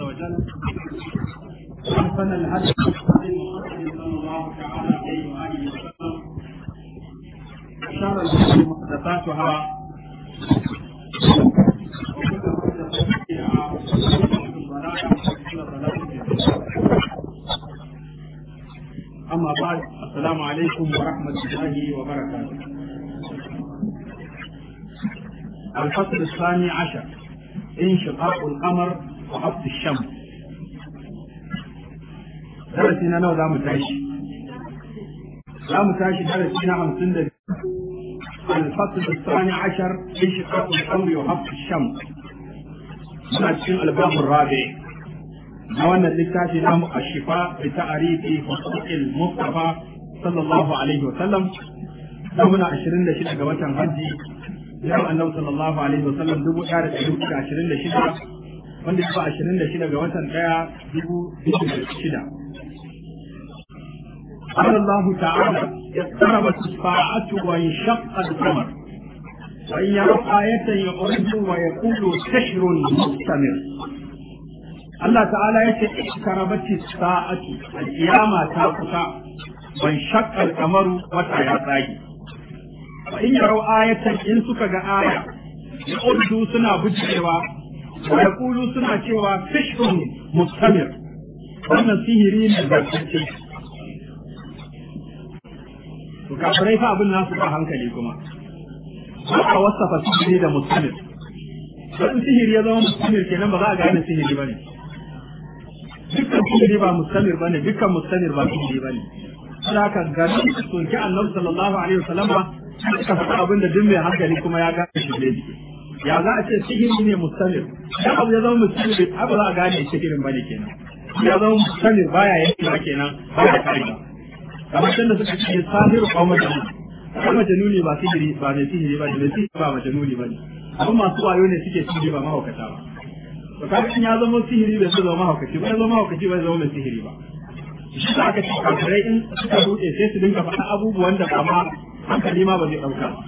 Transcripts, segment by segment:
وجل وأحسن الهدي هدي محمد صلى الله تعالى عليه وآله وسلم وشر الأمور محدثاتها وكل محدثة بدعة وكل ضلالة وكل ضلالة في النار. أما بعد السلام عليكم ورحمة الله وبركاته الفصل الثاني عشر انشقاق القمر وحبس الشمس درسنا نو لا متعيش لا متعيش درسنا خمسين الفصل الثاني عشر انشقاق القمر وحبس الشمس من الباب الرابع نوانا للتاتي نام الشفاء بتعريف حقوق المصطفى صلى الله عليه وسلم نمنا عشرين لشدة قوة هجي yau annabi sallallahu alaihi wasallam dubu ɗaya da ɗari hudu da ashirin da shida wanda ya ashirin da shida ga watan ɗaya dubu biyu da shida. قال الله تعالى اقتربت الساعة وانشق القمر وإن يروا آية يعرض ويقول سحر مستمر الله تعالى يقول اقتربت الساعة القيامة تاقصى وانشق القمر وتياتاي in yarau ayatan in suka ga aya ya urdu suna bujewa wa yaqulu suna cewa fishrun mustamir wannan sihiri ne da kace to kafirai fa abin nasu ba hankali kuma ba a wasafa sihiri da mustamir dan sihiri ya zama mustamir kenan ba za a gane sihiri bane dukkan sihiri ba mustamir bane dukkan mustamir ba sihiri bane haka garin soki annabi sallallahu alaihi wasallam suka faɗa abin da duk mai hankali kuma ya gane shi ne ya za a ce sihiri ne mustamir dan abu ya zama mustamir abu za a gane sihirin bane kenan ya zama mustamir baya yanke ba kenan baya kare ba kamar can da suka ce sahiru ko majnun ko majnuni ba sihiri ba mai sihiri ba mai sihiri ba majnuni ba ne abin masu wayo ne suke sihiri ba mahaukata ba to kaga in ya zama sihiri bai zama mahaukaci ba ya zama mahaukaci ba ya zama mai sihiri ba shi da aka ce kafirai in suka ruɗe sai su dinga faɗa abubuwan da kama hankali ma ba zai ɗauka ba.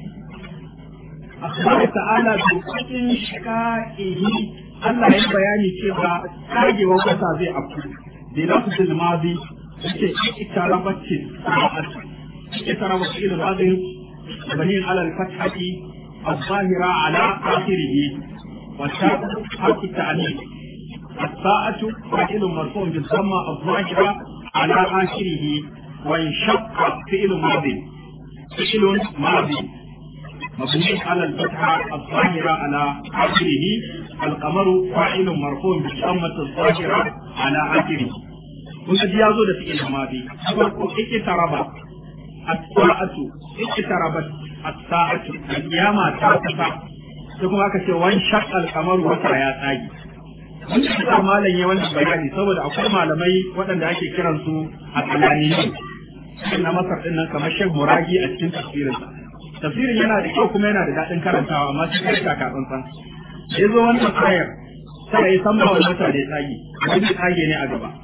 Allah ta'ala bi kudin shika'ihi Allah ya bayani cewa kagewar kasa zai afku bi lafzil madi yake ikarabati sa'at ikarabati ila madi bani ala al-fathati الظاهرة على آخره والشاء حرف التعنيف الساعة فاعل مرفوع بالضمة الظاهرة على آخره وانشق فعل ماضي فعل ماضي مبني على الفتحة الظاهرة على آخره القمر فاعل مرفوع بالضمة الظاهرة على آخره kun ji ya zo da fi'il madi farko ikitaraba as-sa'atu ikitarabat as-sa'atu al-qiyama ta kusa sai kuma aka ce wan shaqqal qamaru wata ya tsage wannan da malam ya wannan bayani saboda akwai malamai waɗanda ake kiran su a kalaniyi na masar din nan kamar Sheikh Muragi a cikin tafsirin tafsirin yana da kyau kuma yana da daɗin karantawa amma sai kai ka tsantsan sai zo wannan ayar sai ya san ba wani mata da ya tsage wani tsage ne a gaba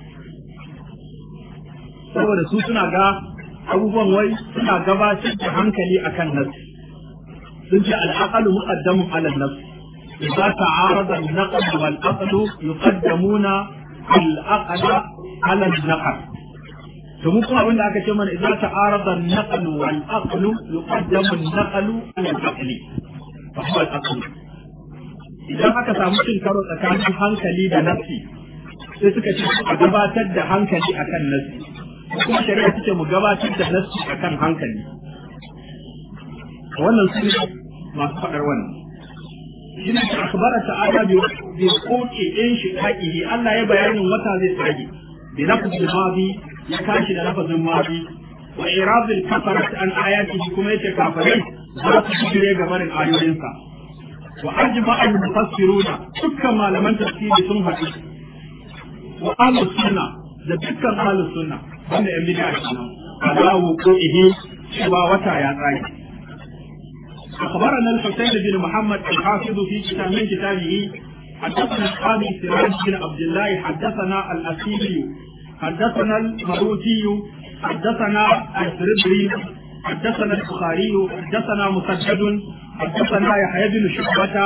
saboda su suna ga abubuwan wai suna gabatar da hankali akan nasu sun ce al'aqalu muqaddamun ala nafs إذا تعارض النقل والعقل يقدمون العقل على النقل ثم كما قلنا أكا من إذا تعارض النقل والعقل يقدم النقل على العقل فهو العقل إذا أكا سامسين كارو تكامل hankali da nafsi sai suka ce a gabatar da hankali akan nafsi kuma shari'a take mu gabatar da nafsi akan hankali wannan su ne masu faɗar wannan shi ne akbara ta'ala bi bi koke in shi haƙihi Allah ya bayanin wata zai tsage bi lafzul madi ya kashi da lafazin madi wa iradul kafarat an ayatihi kuma yace kafirai za su shirye ga barin ayoyinsa wa ajma al mufassiruna dukkan malaman tafsiri sun haɗu wa ahlus sunna da dukkan ahlus sunna wanda yan bid'a kenan ala wuqu'ihi cewa wata ya tsage أخبرنا الحسين بن محمد الحافظ في كتاب من كتابه حدثنا القاضي سراج بن عبد الله حدثنا الأسيلي حدثنا المروتي حدثنا السربري حدثنا البخاري حدثنا مسدد حدثنا يحيى بن شعبة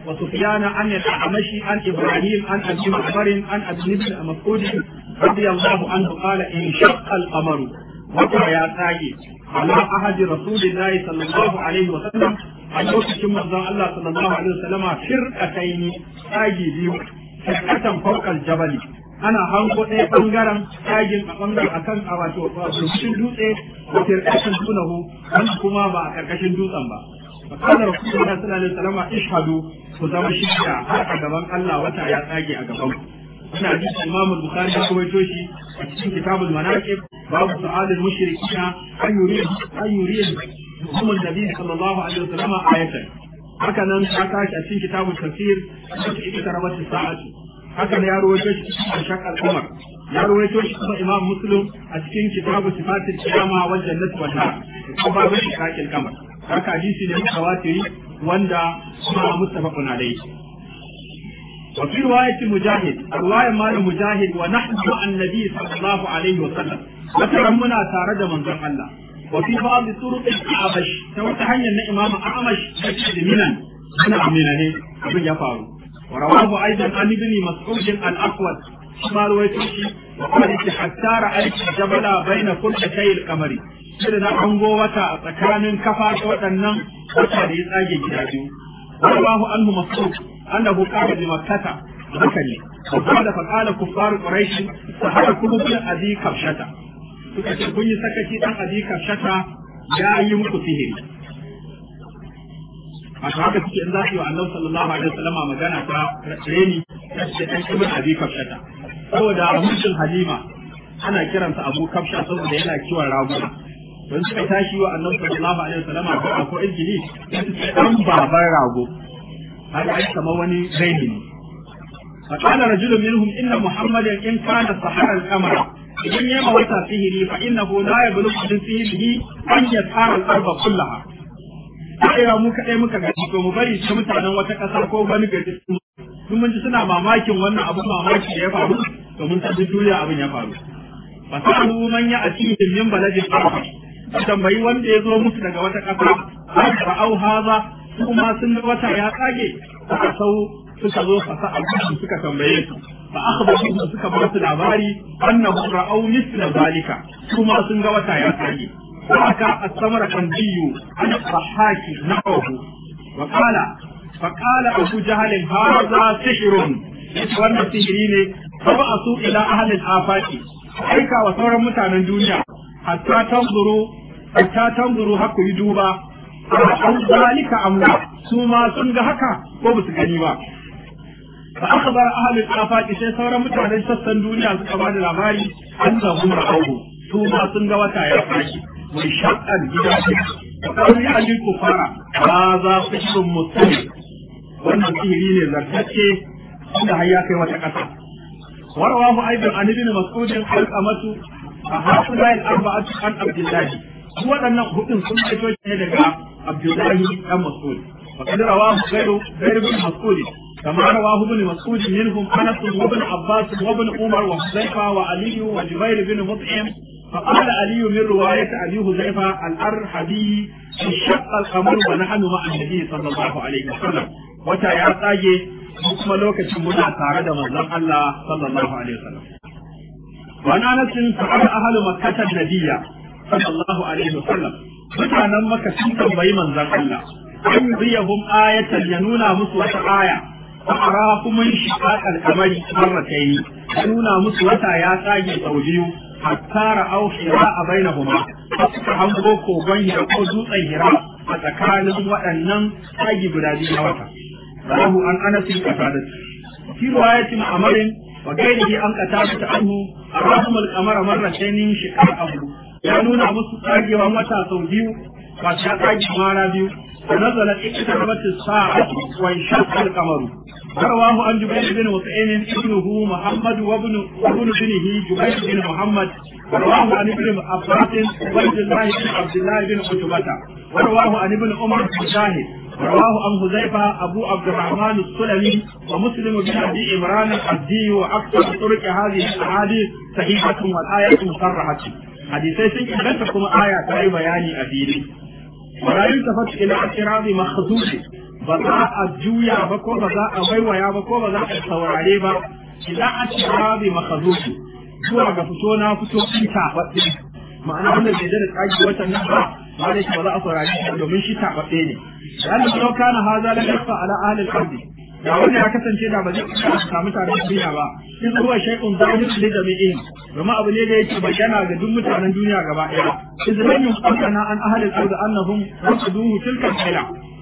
وسفيان عن الأعمش عن إبراهيم عن أبي معمر عن أبي بن مسعود رضي الله عنه قال انشق القمر وقع يا تاجي على عهد رسول الله صلى الله عليه وسلم a lokacin manzon Allah sallallahu alaihi wasallama firqataini tsagi biyu firqatan fawqal jabali ana hango ɗaya ɓangaren tagin a ɓangaren akan a wato rubutun dutse ko firqatan dunahu wanda kuma ba a ƙarƙashin dutsen ba fakana rasulullahi sallallahu alaihi wasallama ishhadu ku zama shida har a gaban Allah wata ya tsage a gaban ku ina ji Imam Bukhari ya rawaito shi a cikin Kitabul Manaqib babu su'alul mushrikina an yuridu an yuridu هم النبي صلى الله عليه وسلم آية هكذا حكاش أتين كتاب التفسير اقتربت الساعة هكذا يا رويتوش شق القمر يا رويتوش إمام مسلم أتين كتاب صفات القيامة والجنة والنار وباب شقاق القمر haka hadisi ne mutawatiri wanda kuma muttafaqun alayhi wa fi riwayati mujahid riwayat malam mujahid wa nahnu ma'an nabi sallallahu alaihi wa sallam wata muna tare da manzon Allah وفي بعض طرق الأعمش سوى تهيأ أن إمام أعمش منا أنا منه أبن يفعل ورواه أيضا عن ابن مسعود الأسود ما رويته وقال حتى رأيت الجبل بين كل شيء القمر sai na hango wata tsakanin kafa ta waɗannan wata da ya tsage gida biyu wallahu anhu mas'ud annahu qala bi makkata haka ne wa qala fa qala kuffar quraish sahara kullu bi abi kafshata suka ce kun yi sakaci dan abi kafshata ya yi muku sihiri a haka suke in za su yi wa annabi sallallahu alaihi wasallama magana ta reni da dan ibn abi kafshata saboda mutum halima ana kiransa abu kafsha saboda yana kiwon raguna don suka tashi wa annabi sallallahu alaihi wasallama ko ko injili dan baban rago har ai kamar wani raini ne فقال رجل منهم إن محمدا إن كان سحر القمر idan ya ma wata sihiri fa innahu la yablughu min sihirihi an yasara al-arba kullaha sai mu kadai muka ga to mu bari ta mutanen wata kasa ko wani gari sun mun ji suna mamakin wannan abu mamaki da ya faru to mun san duniya abin ya faru fa sa'alu man ya atihim min baladin arba tambayi wanda ya zo musu daga wata kasa fa au haza kuma sun ga wata ya tsage suka sau suka zo fasa abu suka tambaye su fa akhbaruhum suka ba su labari annahu ra'aw mithla zalika kuma sun ga wata ya tsage haka as-samara kan biyu an sahaki na'uhu wa qala fa qala abu jahl hadha sihrun wannan sihiri ne fa ba'su ila ahli al-afaqi aika wa sauran mutanen duniya hatta tanzuru hatta tanzuru haku yi duba an zalika amla su ma sun ga haka ko ba su gani ba فأخبر أهل الآفاق sai sauran mutanen sassan duniya suka ba da labari an zabu ra'ahu su ma sun ga wata ya fashi wai shaqqan gida ce kawai ya ali kufara ba za su shi mutum wannan sihiri ne zartacce inda har ya kai wata ƙasa warawahu aidan an ibn mas'ud al-qamatu fa hasala al-arba'atu an abdullah waɗannan hudun sun fito ne daga abdullahi dan mas'ud وقد رواه غير غير ابن مسعود كما رواه ابن مسعود منهم انس وابن عباس وابن عمر وحذيفه وعلي وجبير بن مطعم فقال علي من رواية أبي حذيفة الأرحبي انشق القمر ونحن مع النبي صلى الله عليه وسلم وتا يا تاجي kuma lokacin muna tare da manzon Allah sallallahu alaihi wasallam wa ana nasin sa'ada ahlu makkah nabiyya sallallahu alaihi wasallam mutanen makka sun tambayi manzon Allah an yuriyahum ayatan ya nuna musu wata aya fa arakum min shiqaq al-qamari marratayn ya nuna musu wata ya tsage sau biyu hatta ra'aw hira bainahuma suka hango kogon hira ko dutsen hira a tsakanin waɗannan tsagi guda biyu na wata rahu an anas qatada fi riwayati ma'amarin wa gairihi an qatada anhu arahum al-qamara marratayn shiqaqahu ya nuna musu tsagewan wata sau biyu ba ta tsage mara biyu ونزلت اقتربت الساعة وانشق القمر رواه عن جبير بن مطعم ابنه محمد وابن وابن ابنه جبير بن محمد ورواه عن ابن عباس عبيد الله بن عبد الله بن عتبة ورواه عن ابن عمر مجاهد ورواه عن حذيفة أبو عبد الرحمن السلمي ومسلم بن أبي عمران الحدي وأكثر طرق هذه الأحاديث صحيحة والآية مصرحة حديثي سنة كما آية بياني أبيني ولا يلتفت الى اعتراض مخزوش ba za a juya ba ko ba za a waiwaya ba ko ba za a saurare ba idan a ci rabi makazuki zuwa ga fito na fito in taɓaɓɓe ma'ana wanda bai da tsaki watan nan ba ma da ba za a saurare shi domin shi taɓaɓɓe ne da Allah ya kana haza la yafa ala ahli al-ardi da wanda ya kasance da ba zai samu tare da duniya ba in zuwa shaikun zahir da jami'in domin abu ne da yake bayyana ga duk mutanen duniya gaba ɗaya izlan yun qadana an ahli al-ard annahum rasaduhu tilka al-ila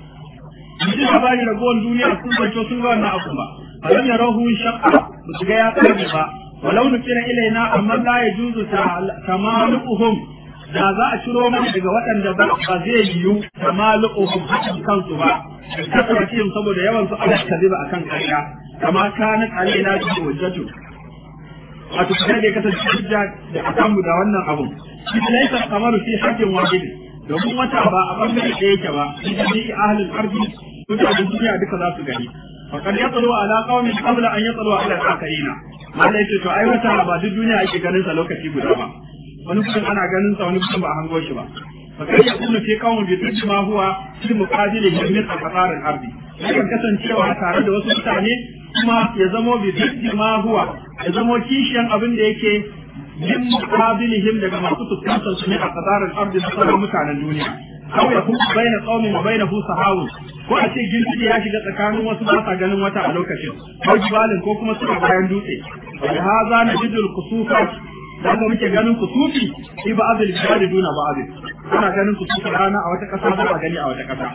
mutum da bani ragowar duniya sun zanto sun ga wannan abu ba alam yarahu shaqqa ba su ga ya tsare ba walau nufira ilaina amma la yajuzu tamaluhum da za a ciro mana daga waɗanda ba zai yiwu tamaluhum hakan kansu ba kasance saboda yawan su ala kaziba akan ƙarya kama kanat alaina bi wajjatu wato kada da kasance hujja da akan mu da wannan abun shi laisa kamaru fi haqqin wajib domin wata ba a bangare da yake ba shi ahlul ardi mutanen duniya duka za su gani faqad yatlu ala qaumin qabla an yatlu ala al-akharina mallai yace to ai wata ba duk duniya ake ganin sa lokaci guda ba wani kudin ana ganin sa wani kudin ba a hango shi ba fakar ya kuma ce kawon bi duk ma huwa shi muqabili min al-qatar al-ardi yakan kasancewa tare da wasu mutane kuma ya zamo bi duk ma huwa ya zamo kishiyan abin da yake min muqabilihim daga masu fuskantar su ne a qatar al-ardi da sauran mutanen duniya aw ya kuma baina qaumin wa bainahu sahawun ko a ce girgije ya shiga tsakanin wasu ba sa ganin wata a lokacin ko jibalin ko kuma suna bayan dutse wa hadha najidul kusufat da haka muke ganin kusufi fi ba'd al-bilad duna ba'd ana ganin kusufi rana a wata kasa ba gani a wata kasa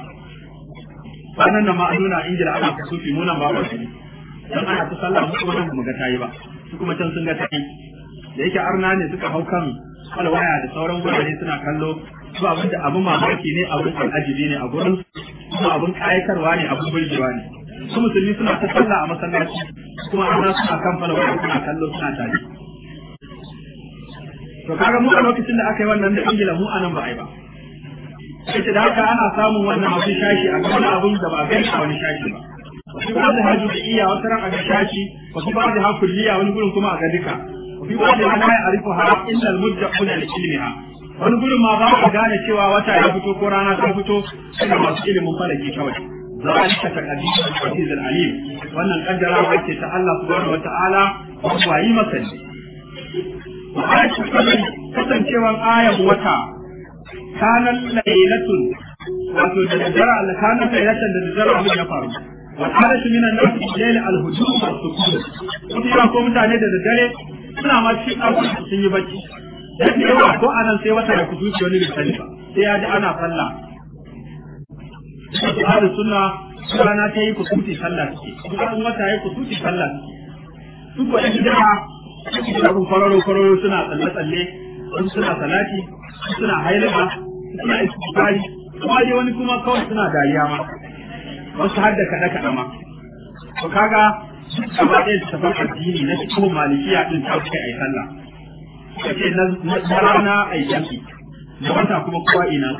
sanan nan ma an nuna ingila ana kusufi mu nan ba ba gani dan ana ta sallah mu kuma mu ga tayi ba su kuma can sun ga tayi da yake arna ne suka hau kan alwaya da sauran gurare suna kallo su abin da abin mamaki ne abin al'ajibi ne a gurin kuma abin kayatarwa ne abin burgewa ne su musulmi suna ta sallah a masallaci kuma arna suna kan falwaya suna kallo suna tare to kaga mu a lokacin da aka yi wannan da ingila mu anan ba ai ba sai da haka ana samun wannan abin shashi a wani abin da ba gani a wani shashi ba wasu ba da hajji da iya wata ran a ga shashi wasu ba da hakulliya wani gurin kuma a ga duka wasu ba da hana ya arifu ha illa almujjaquna li ilmiha wani gurin ma ba ka gane cewa wata ya fito ko rana ta fito suna masu ilimin falaki kawai ذلك تقديم العزيز العليم wannan kaddarawa ce ta Allah subhanahu wataala ba yi masa kasancewan ayan wata kanan lailatun wato da daddara Allah kanan lailatan da daddara abin ya faru wa halatu min an-nas bil al-hujum wa sukun kuma ko mutane da daddare suna ma cikin ɗaukar sun yi bacci dan yawa ko anan sai wata da kuduci wani bisani ba sai ya ji ana sallah ahlu sunna rana ta yi kusuti sallah suke kuma wata ya yi kusuti sallah suke su ko ɗan gida abin kwararo kwararo suna tsalle tsalle wasu suna salati suna hailama suna istighfari kuma dai wani kuma kawai suna dariya ma wasu har da kaɗe kaɗe ma to kaga gaba ɗaya su tafan addini na cikin malikiya ɗin ta kai ai sallah suka ce na rana ai yanki da wata kuma kowa ina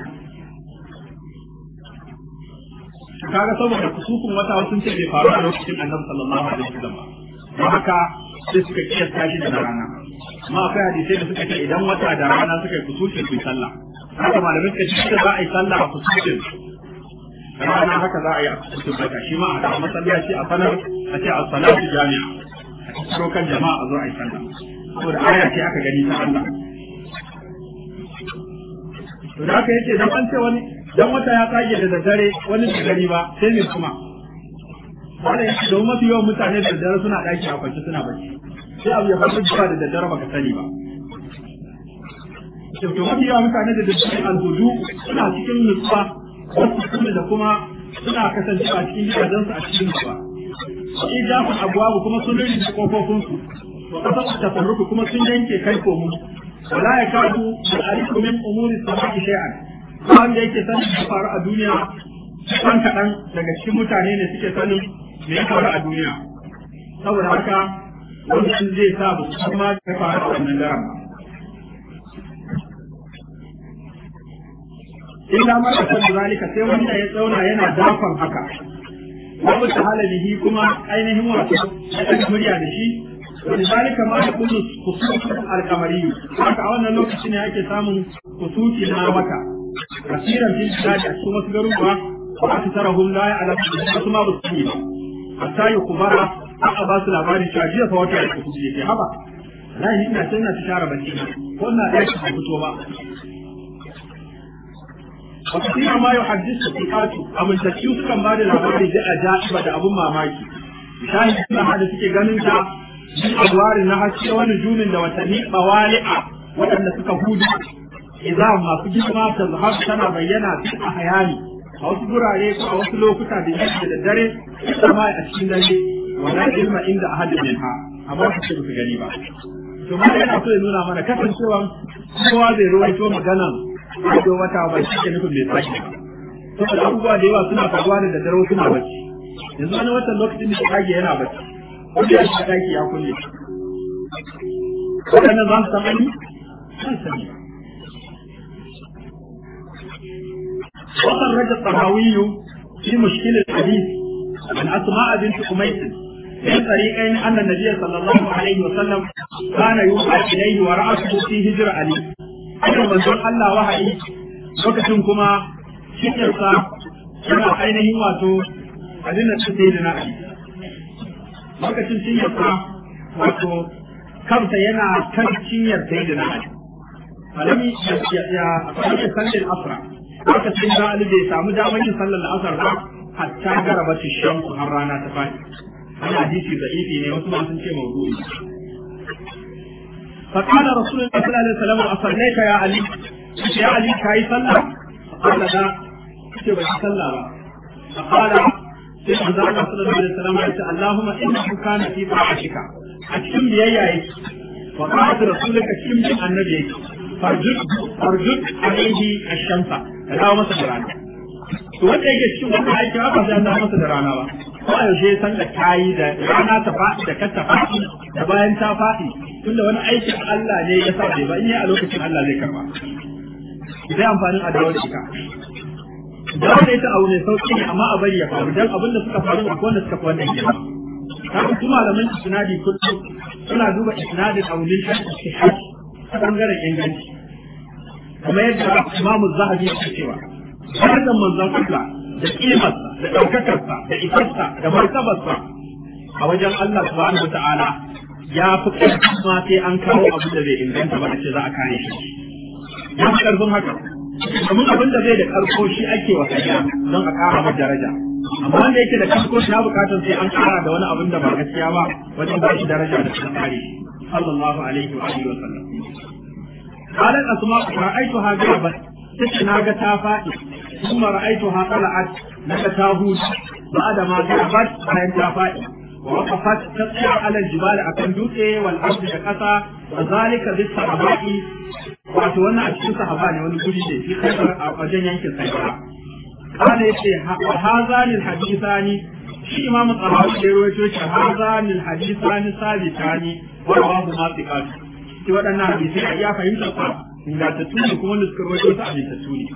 kaga saboda kusufin wata wasu ce bai faru a lokacin annabi sallallahu alaihi wasallam ba don haka sai suka kiyasta shi da rana amma akwai hadisai da suka ce idan wata da rana suka yi kusufi su sallah haka malamai suka ce za a yi sallah a kusufin rana haka za a yi a kusufin wata shi ma a da masallaci a sanar a ce a salatu jami'a a cikin kan jama'a a zo a yi sallah saboda aya ce aka gani ta Allah to da haka yake dan an ce wani dan wata ya tsage da daddare wani da gari ba sai ne kuma wanda yake domin mafi yawan mutane da daddare suna ɗaki a kwance suna bacci sai abu ya faru ba da daddare baka sani ba to mafi yawan mutane da daddare alhudu suna cikin nutsuwa wasu kuma da kuma suna kasancewa cikin gidajensu a cikin nutsuwa sai da ku abuwa kuma sun rinji kofofinsu wa kasar tafarruku kuma sun yanke kai komu wala ya kadu da ariku min umuri samaki shay'an wanda yake sanin da faru a duniya kan kaɗan daga cikin mutane ne suke sanin me ya faru a duniya saboda haka wannan zai sa ba su san ma ya faru a wannan daren ba illa ma da san zalika sai wanda ya tsauna yana dakon haka wa mutu halalihi kuma ainihin wato ya murya da shi wani zalika ma ya kullu kusufi alkamari haka a wannan lokaci ne ake samun kusufi na wata kasiran fil bilad a cikin wasu garuruwa wa aktharuhum la ya'lamu wasu ma ba su yi ba hatta yi kubara aka ba su labarin cewa jiya fa wata ya kuce ke haba wallahi ina sai na share bacci ko ina ɗaki ba fito ba وكثيرا ما يحدث الثقات أبو التكيو كان بعد الأخبار جاء جائبة أبو ماماكي شاهد سنة هذا سكي غننتا من أدوار النحس ونجوم وتنهي طوالع وأن سكهود إذا ما سجد ما تظهر سنة بينا في أحياني أو تقول عليك أو تلو كتا بيجي للدري كما أشين دلي ولا علم عند أحد منها أما حسب في غريبة ثم yana so ya nuna mana kasancewa kowa zai ruwaito maganan ko wata ba shi ke nufin mai tsaki saboda abubuwa da yawa suna faruwa da daddare suna bacci yanzu wani watan lokacin da kage yana bacci wanda ya shiga daki ya kulle wadannan za su san ani san sani وخرج الطهاوي في مشكل الحديث عن أسماء بنت أميس من طريقين أن النبي صلى الله عليه وسلم كان يوحى إليه ورأسه في هجر علي aka manzon Allah wahayi lokacin kuma cikinsa yana ainihin wato adina su sai da na'ayi lokacin cinyarsa wato kansa yana kan cinyar sai da na'ayi falami ya ya falami sallin asra lokacin da Ali bai samu damar yin sallar asar ba hatta garaba shamsu har rana ta fadi ana hadisi da ifi ne wasu ma sun ce mawdu'i فقال رسول الله صلى الله عليه وسلم أصليت يا علي يا علي كاي صلى قال لا كتب صلى فقال سيدنا الله صلى الله عليه وسلم اللهم إنه كان في طاعتك أتكم بيايا وقالت رسولك كم النبي فرجد فرجد عليه الشمس لا masa da rana to wanda yake cikin wannan aiki ba ba zai masa da rana ba ko yaushe san da kayi da rana ta faɗi da kanta faɗi da bayan ta faɗi tunda wani aikin Allah ne ya sa ba in yi a lokacin Allah zai karba zai amfanin a dawo da ita dawo da ita abu ne sauki ne amma a bari ya faru dan abin da suka faru akwai wanda suka fi wannan girma kafin su malaman isnadi kullum suna duba isnadin aulin shi ta bangaren inganci kamar yadda imamu zahabi ya cewa darajar manzon Allah da kimarsa da ɗaukakarsa da isarsa da martabarsa a wajen Allah subhanahu wa ta'ala ya fi ƙarfin ma sai an kawo abin da bai inganta ba da ce za a kare shi ya fi ƙarfin haka domin abin da zai da ƙarko shi ake wa kariya don a ƙara masa daraja amma wanda yake da ƙarko shi na buƙatar sai an ƙara da wani abin da ba gaskiya ba wajen ba shi daraja da ta kare sallallahu alaihi wa alihi wa sallam قالت أسماء رأيتها غربت تتناغ تافائي ثم رأيتها طلعت لك تاهوت بعد ما غربت bayan تافائي ووقفت تطلع على الجبال أكن دوتي والأرض كقصة وذلك بالصحابة wato wannan a cikin sahaba ne wani guri ne shi kai a wajen yankin sahaba kana yace wa hazani alhadithani shi imam al-tahawi da rawaito shi hazani alhadithani sabitani wa rawahu ma thiqat shi waɗannan hadisi a iya fahimta sa ingantattu ne kuma wanda suka rawaito su amintattu ne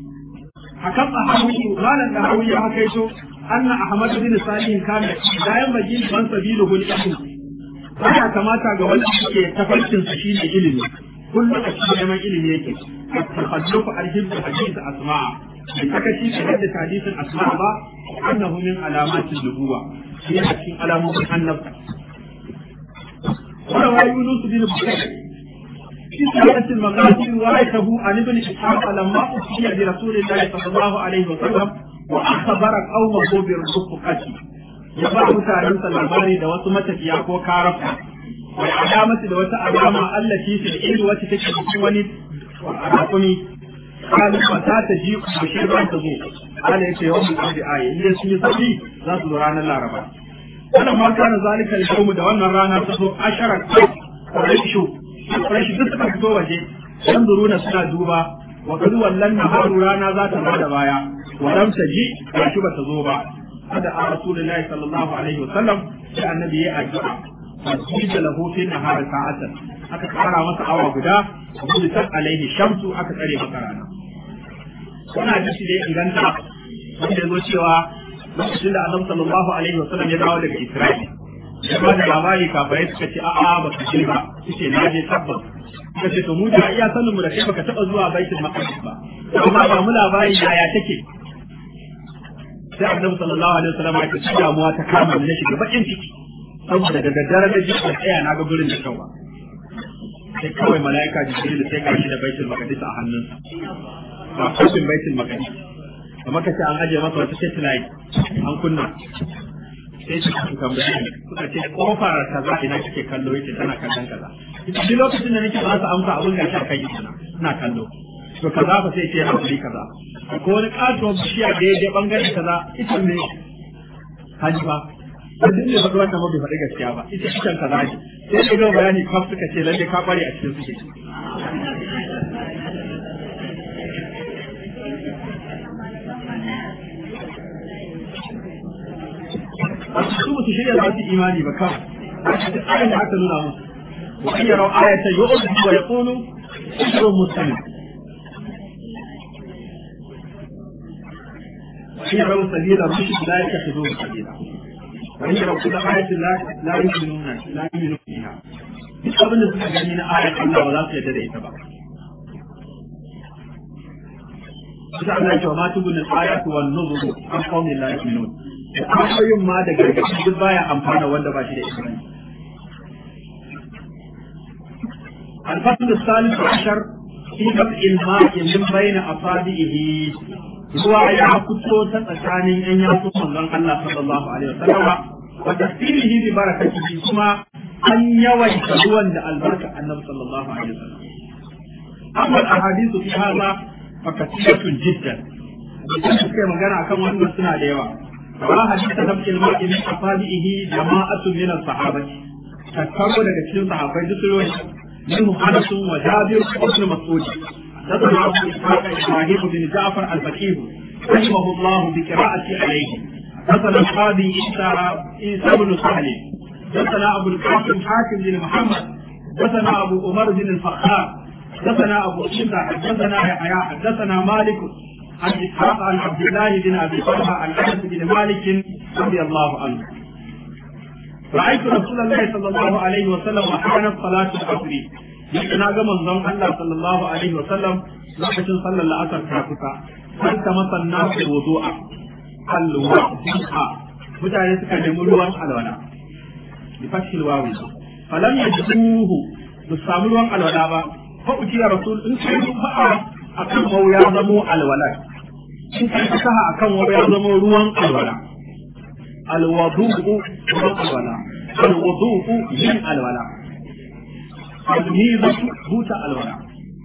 hakan tahawi malan tahawi ya hakaito anna ahmad bin salih kana da yan majin ban sabiluhu al-ilm baya kamata ga wanda yake tafarkin sa shine ilimi kullum a cikin neman ilimi yake tahallufu al-hibd hadith asma bi sakaci da hadith hadisin asma ba annahu min alamati nubuwa shi a cikin alamomin annabta وروى يونس بن بكير في سورة المغازي روايته عن ابن إسحاق لما أوصي برسول الله صلى الله عليه وسلم وأخبر قومه بالرفقة يبع متعلم الأخبار دوات متفيا كو كارفة والعلامة دوات علامة التي في العلم وتتكلم وني وعرفني قال متى تجيء بشير تزور قال يا يوم الأرض آية إذا سمي صبي ذات دوران الله ربا فلما كان ذلك اليوم دوانا رانا تزور عشرة قريشو قريش duk suka fito waje yanzuruna suna duba wa kadu wallan naharu rana za ta bada baya wa lam taji gashi ba ta zo ba hada a rasulullahi sallallahu alaihi wasallam sai annabi ya addu'a fasida lahu fi nahar sa'atan aka kara masa awa guda gudu ta alaihi shamsu aka tsare masa rana wannan hadisi da ya inganta wanda ya zo cewa lokacin da annabi sallallahu alaihi wasallam ya dawo daga Isra'ila ya ba da labari kafirai suka ce a'a ba ka je ba suke na je tabbas suka ce to mu da iya sanin mu da kai baka taba zuwa baitul maqdis ba amma ba mu labari yaya take sai annabi sallallahu alaihi wasallam ya ce damuwa ta kama ni na shiga bakin ciki saboda da daddare da jikin tsaya na ga gurin da kawa sai kawai mala'ika jibril sai gashi da baitul maqdis a hannunsa ba kofin baitul maqdis kamar ka ce an ajiye masa wata satellite an kunna sai su su tambaye ni suka ce kofar kaza ina kike kallo yake tana kallon kaza duk lokacin da nake ba su amsa abun gashi a kai ina ina kallo to kaza fa sai ce hakuri kaza ko wani katuwar bishiya da ya je bangare kaza ita ne haji ba da duk ne faɗi wannan bai faɗi gaskiya ba ita ita kaza ne sai da gaba bayani kaf suka ce lalle ka kware a cikin suke su musu shirya za su imani ba kawai ayin da aka nuna musu wa an yarau ayatan yu'udu wa yaqulu sirrun muslim وإن يروا سبيل الرشد لا يتخذوه سبيلا وإن يروا كل آية لا لا يؤمنون لا يؤمنون بها duk abin da suka gani na ayat Allah ba za su yarda da ita ba. Kusa Allah ya ce wa ma tubu na ayatu wa nuzuru an qaumin la yu'minun. Da ayoyin ma da gargaɗi duk baya amfana wanda ba shi da imani. الفصل الثالث عشر في قطع الماء من بين أصابعه ruwa ya fito ta tsakanin yan yatsun manzon Allah sallallahu alaihi wasallam wa tasirihi bi barakatihi kuma an yawaita ruwan da albarka annabi sallallahu alaihi wasallam amma ahadithu fi hadha fa kathiratun jiddan idan suka magana akan wannan suna da yawa wa hadithu nabiyil mar'i min asabihi jama'atun min as-sahabati tattaro daga cikin sahabbai duk ruwan منهم انس وجابر وابن مسعود حدثنا ابو اسحاق ابراهيم بن جعفر الفقيه رحمه الله بقراءة عليه حدثنا القاضي عيسى عيسى بن سهل حدثنا ابو القاسم حاكم بن محمد حدثنا ابو عمر بن الفخار حدثنا ابو عيسى حدثنا يحيى حدثنا مالك عن اسحاق عن عبد الله بن ابي طلحه عن انس بن مالك رضي الله عنه رأيت رسول الله صلى الله عليه وسلم وحانت صلاة العصر يقنا كما زم الله صلى الله عليه وسلم لقد صلى العصر كافتا فالتمس الناس الوضوء الوضوء mutane suka nemi ruwan alwala bi fathil wawi falam yajiduhu ba samu ruwan alwala ba fa ujiya rasul in kai ba akan wau ya zamo alwala in kai saha akan wau ya zamo ruwan alwala الوضوء روح الولاء الوضوء من الولاء الميزة بوت الولاء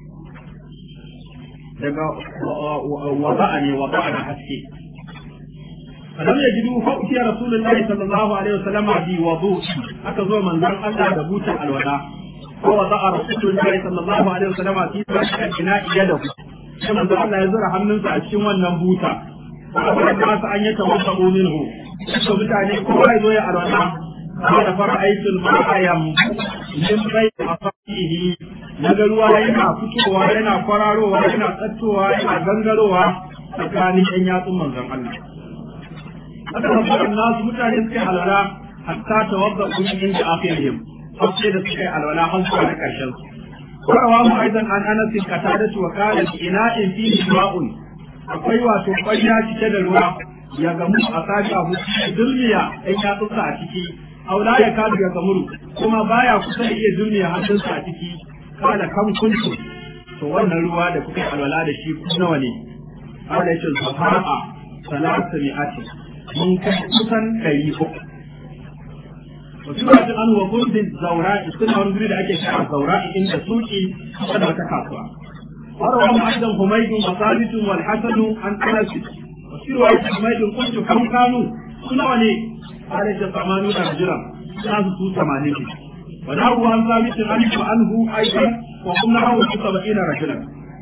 daga wada'a ne wada'a da haske falam yajidu fa utiya rasulullahi sallallahu alaihi wasallam bi wudu aka zo manzon Allah da butan alwala ko wada'a rasulullahi sallallahu alaihi wasallam fi bashin bina'i yadahu sai manzon Allah ya zura hannunsa a cikin wannan buta ba ba an yi tawassu minhu so mutane kowa ya zo ya alwala kada fara aikin ma'ayam min bai a fasihi na ga ruwa yana fitowa yana kwararowa yana tsattowa yana gangarowa tsakanin yan yatsun manzon Allah haka mafi nasu mutane suka yi alwala hatta tawadda kun inda afiyahim har sai da suka yi alwala har zuwa na karshen su Warawa mu aidan an anasin katadatu wa kana ina'in fihi ma'un akwai wato ƙwarya cike da ruwa ya gamu a sashi abu dulmiya ɗan yatsunsa a ciki aula ya kadu ya gamuru kuma baya kusa da iya dulmiya hannunsa a ciki kada kan kuntu to wannan ruwa da kuka alwala da shi ku nawa ne kada ya ce safa'a salatu mi'ati mun kai kusan ɗari uku wasu ba an wa kundin zaura'i suna wani guri da ake kira zaura'i inda suki kusa da wata kasuwa وروى أيضا حميد وثابت والحسن عن أنس وفي رواية حميد قلت كم كانوا سنة لي قال ثمانون رجلا ناس سوء ثمانين ونحو عن ثابت عنه عنه أيضا وقلنا له سبعين رجلا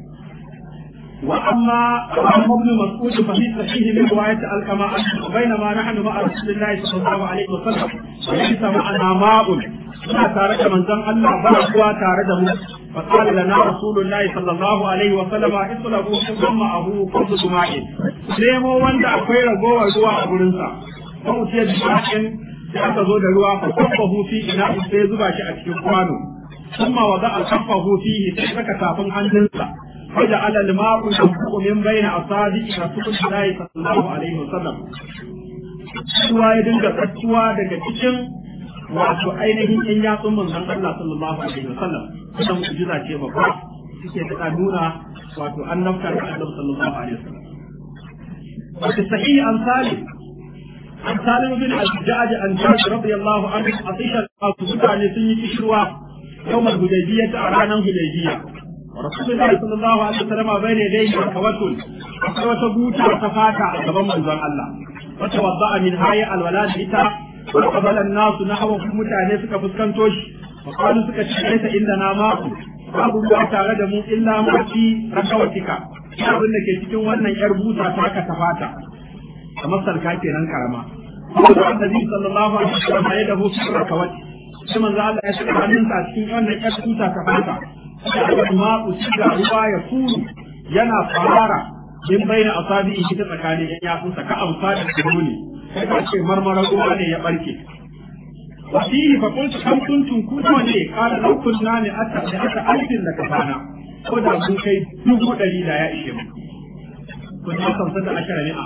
واما عمرو بن مسعود ففي صحيح من روايه الكما بينما نحن مع رسول الله صلى الله عليه وسلم وليس معنا ماء suna tare da manzon Allah ba kuwa tare da mu fa qala lana rasulullahi sallallahu alaihi wa sallama islahu thumma ahu kullu juma'in nemo wanda akwai ragowar ruwa a gurin sa ko mutiya juma'in da aka zo da ruwa fa kafahu fi ina sai zuba shi a cikin kwano thumma wada al kafahu fihi sai saka tafin hannunsa فجعل الماء ينفق من بين أصابع رسول الله صلى الله عليه وسلم ruwa ya dinga tsattuwa daga cikin wato ainihin yan yatsun manzon Allah sallallahu alaihi wasallam wannan mu'jiza ce babba suke ta nuna wato annabta da Annabi sallallahu alaihi wasallam wato sahih an salim an salim bin al-ja'd an jabir radiyallahu anhu atisha mutane sun yi kishirwa yawmal hudaybiyya a ranar hudaybiyya رسول الله صلى الله عليه وسلم بين يديه توكل وتبوتا وتفاتا gaban manzon Allah وتوضأ من هاي الولاد ita وقبل الناس نحو mutane suka fuskanto shi وقالوا suka ce laysa indana ma'u babu ruwa tare da mu illa ma fi rakawatika abin da ke cikin wannan yar buta ta ka tafata kamar sarka kenan karama Annabi sallallahu alaihi wasallam ya dahu fi rakawati sai manzo Allah ya saka hannunsa a cikin wannan yar buta ta fata ma usiga ruwa ya kuru yana fara min baina asabi shi ta tsakanin yan yatsunsa ka amfani da dole sai ka ce marmara ruwa ne ya barke wasihi fa kuntu kam kuntum kuma ne kana law kunna ne ata da ata alfin da kafana ko da mun kai dubu dari da ya ishe mu kun ta kamsa da ashara ne a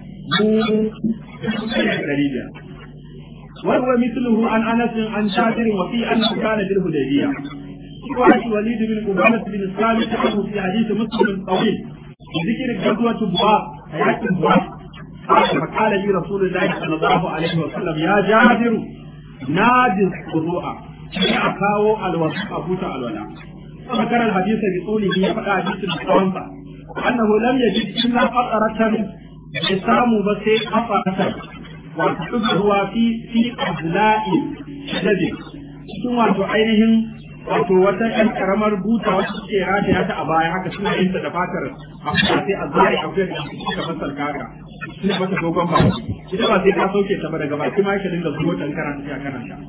mu dari da وهو مثله عن انس عن جابر وفي انه كان بالهديبيه وعن وليد بن عبادة بن الصامت عنه في حديث مسلم الطويل بذكر غزوة بواب حياة بواب فقال لي رسول الله صلى الله عليه وسلم يا جابر نادي الخضوع أكاو الوصف أبوت الولاء فذكر الحديث بطوله فقال حديث الصوانفة أنه لم يجد إلا قطرة يسام بس قطرة وتحبه في في أبناء شدد cikin wato ainihin wato wata ƴan karamar buta wacce suke rataya ta a baya haka suna yin ta da fatar afuwa sai a zai akwai da suka fasar kaka suna mata dogon ba ita ba sai ka sauke ta ba daga baki ma yake dinga zuwa tan kana tafiya kana sha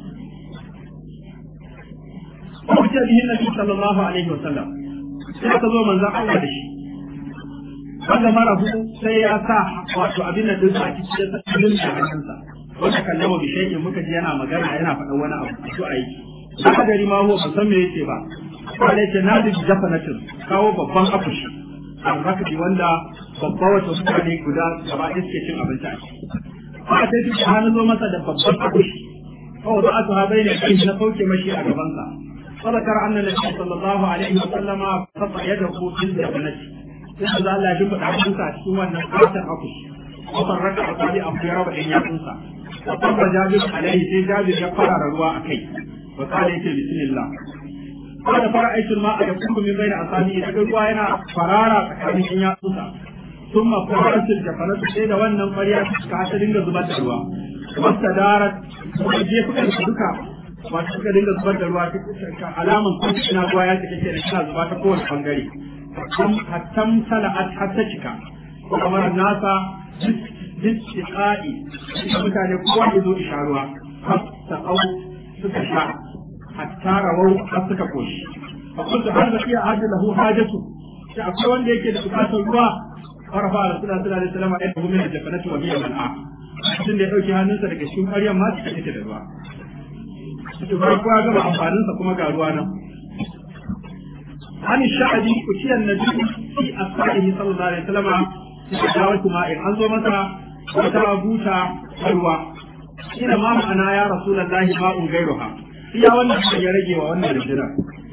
Wajen bihin Nabi sallallahu alaihi wasallam sai ka zo manzon Allah da shi wanda mara hu sai ya sa wato abin da dinsa a cikin da tsakin da hannunsa wanda kallama bi shay'in muka ji yana magana yana faɗan wani abu to aiki ba gari ma huwa san me yake ba wanda yake na da jafanatin kawo babban akushi alrakati wanda babba wata mutane guda gaba ɗaya suke cin abinci a ciki ba sai duk hannu zo masa da babban akushi kawai za a su haɓai ne kai na sauke mashi a gabansa فذكر أن النبي صلى الله عليه وسلم قطع يده في الجبنة sai da Allah ya duba abinsa a cikin wannan katon akushi وفرق أصابع أخيرا وإن يقنصا وطب جابر عليه سي جابر يقرر روا أكي وقال يتي بسم الله قال فرأيت الماء يكون من بين أصابعي daga ruwa yana farara tsakanin in yatsunsa ثم فرأت الجفنة sai da wannan ƙwarya ka ta dinga zubar da ruwa wasta darat kuma je suka da duka wato suka dinga zubar da ruwa alaman kuma ina ruwa ya take da kina zuba ta kowane bangare hattam sala'at har ta cika kamar nasa jittiƙa'i mutane kowa ya zo isha ruwa har ta au suka sha hatta rawau har suka koshi a kuntu har da iya hajji lahu hajatu sai akwai wanda yake da bukatar ruwa farafa da suna suna da salama ɗaya da gumin da jafanatu wa biyan mal'a mutum da ya ɗauki hannunsa daga cikin ƙwaryar ma suka take da ruwa to farko ya gama amfaninsa kuma ga ruwa nan عن الشعبي أتي النبي في أصحابه صلى الله عليه وسلم في دعوة ماء أنظر متى وترى بوتا حلوى إلى ما معنى يا رسول الله ماء غيرها هي وانا يرجي وانا الجنة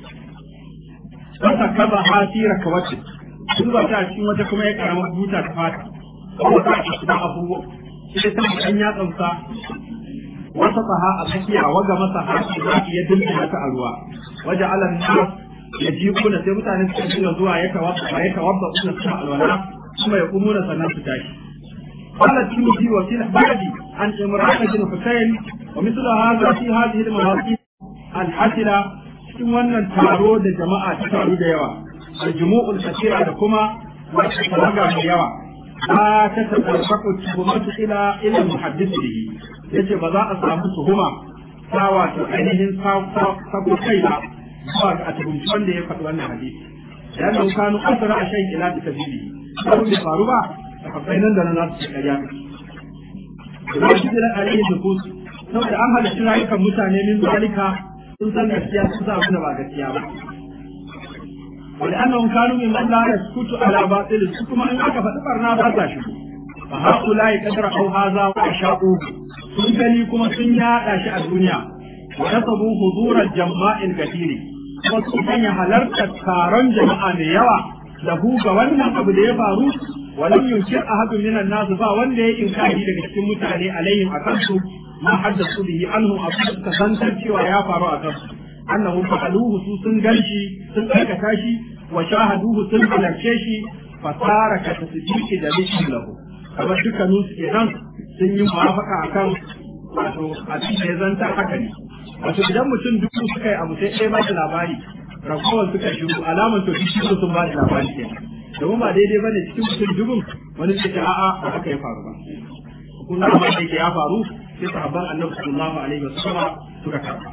فسكبها في ركوته sun ba ta cikin wata kuma ya karama buta ta fata kuma ta ci da abubuwa sai ta ɗan yatsansa wata saha a tsakiya waga masa haƙi za ya dinga mata a ruwa waje alan nas ya ji kuna sai mutane suka dinga zuwa ya tawabba ya tawabba suna suna alwala kuma ya kumuna sannan su tashi قال الترمذي وفي البعد عن عمران بن حسين ومثل هذا في هذه المواقف الحسنة cikin wannan taro da jama'a ta taru da yawa aljumu'ul kasira da kuma wata tawaga mai yawa la ta tafarraqu tuhumatu ila ila muhaddis bihi yace ba za a samu tuhuma ta wato ainihin sabo kai ba zuwa ga tuhumci wanda ya faɗi wannan hadisi ya nan kanu asara a shan ila ta tabibi ko bai faru ba da kafai nan da nan za su ce ƙarya da shi da alayhi da kusu saboda an halitta rayukan mutane min zalika sun san gaskiya sun san abin da ba gaskiya ba ولأنهم كانوا ممن لا يسكت على باطل كما إن أكا فتبرنا فتا شكو فهؤلاء قد رأوا هذا وأشاؤوه sun gani kuma sun yaɗa shi a duniya wa nasabu hudurar jama'in gafiri kuma sun sanya halartar taron jama'a mai yawa lahu ga wannan abu da ya faru walam yunkir ahadun minan nasu ba wanda ya inkari daga cikin mutane alaihim akan su ma haddasu bihi anhum abu suka santar cewa ya faru a kansu annahum fa'aluhu su sun ganshi sun aikata shi wa shahaduhu sun halarce shi fasara ka tasdiqi da lishin lahu kamar dukkanin su kenan sun yi muwafaka akan wato abin da ya zanta haka ne wato idan mutum dubu suka yi abu sai ɗaya ba da labari ragowar suka shiru alamar to duk sun ba da labari kenan domin ba daidai bane cikin mutum dubun wani ce ta a'a ba haka ya faru ba kun ga abin da yake ya faru sai sahabban annabi sallallahu alaihi wasallam suka karba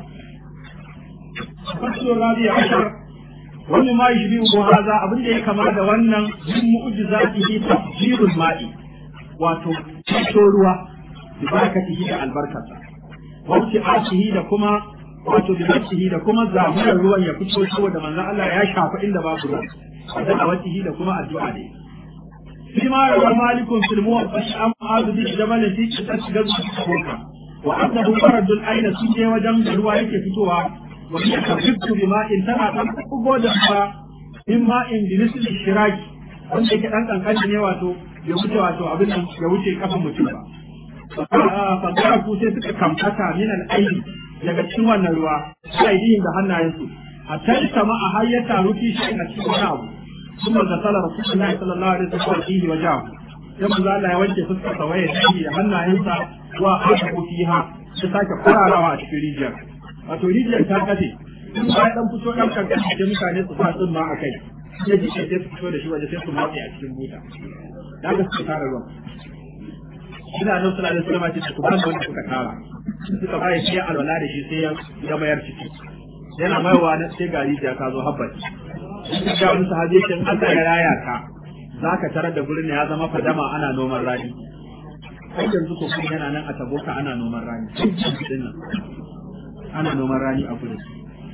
fasu rabi'a ashar wani ma yi biyu haza abin da ya kama da wannan yin mu'jizatihi tafsirul ma'i wato fito ruwa bi barakatihi da albarkarsa wauti ashihi da kuma wato bi nafsihi da kuma zaburar ruwan ya fito saboda manzon Allah ya shafa inda babu ruwa da awatihi da kuma addu'a ne فيما روى مالك في الموطأ عن معاذ بن جبل في قصة غزوة وأنه فرد الأين سجى وجنب رواية فتوى وهي تخف بماء تنا تنقب دفا من ماء بمثل الشراك wanda yake dan kankan ne wato ya wuce wato abin nan ya wuce kafin mutum ba fasara ku sai suka kamfata min al-ayn daga cikin wannan ruwa sai da hannayensu a tantama a har ya taru fi shi a cikin wani abu ثم غسل رسول الله صلى الله عليه وسلم فيه وجهه كما قال الله يوجه فسكة سوية فيه هنا ينسى وآته فيها تساك قرارها في ريجر wato rijiyar ta kace in ba dan fito dan kankan da mutane su sa sun ma akai sai ji sai su fito da shi waje sai su matse a cikin buta da ga su tara ruwa ina nan sallallahu alaihi wasallam ce ku ban wanda suka tara suka bai sai alwala da shi sai ya mayar ciki yana maiwa na sai gari ya ka zo habbaci ga wani sahabi yake Allah ya raya ka zaka tarar da gurin ya zama fadama ana noman rani kai yanzu ko kuma yana nan a taboka ana noman rani din nan ana noman rani a gurin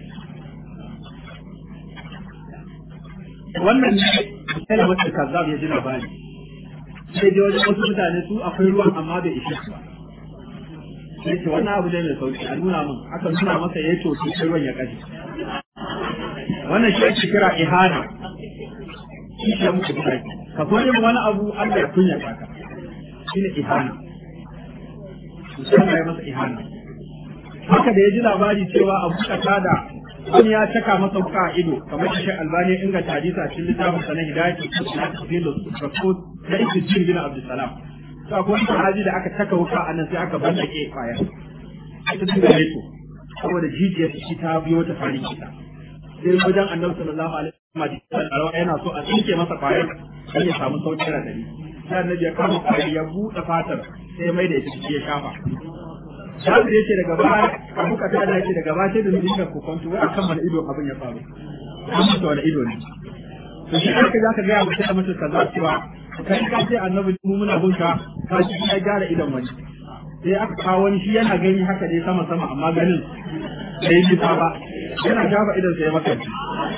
wannan ne sai wata kazzab ya ji labari sai dai wajen wasu mutane su akwai ruwan amma bai ishe su ba sai ce wannan abu ne mai sauki a nuna min aka nuna masa ya to sai ruwan ya kaji wannan shi ake kira ihana shi ke muku da ka so yin wani abu Allah ya kunya ka shi ne ihana musamman ya masa ihana haka da ya ji labari cewa abu kata da wani ya caka masa wuka a ido kamar shi albani ya inganta hadisa cikin littafin sa na hidayatu na tafsirin rasul da ibn jin bin abdussalam to akwai wani sahabi da aka caka wuka a nan sai aka ballake kwaya ita dinga leto saboda jijiyar shi ta biyo ta farin kita sai wajen annabi sallallahu alaihi wasallam yana so a tsinke masa kwayar sai ya samu sauƙin radari sai annabi ya kama kwayar ya buɗe fatar sai mai da ita ciki ya shafa Jabir yace daga baya Abu Qatada yace daga baya sai da mu dinga kokonto wai akan wani ido abin ya faru amma to wani ido ne to shi aka za ka ga mutum da mutum kaza cewa kai ka ce annabi mu muna bunka ka shi ya gyara idon wani sai aka kawo wani shi yana gani haka dai sama sama amma ganin bai yi ba yana shafa idan sai ya makanci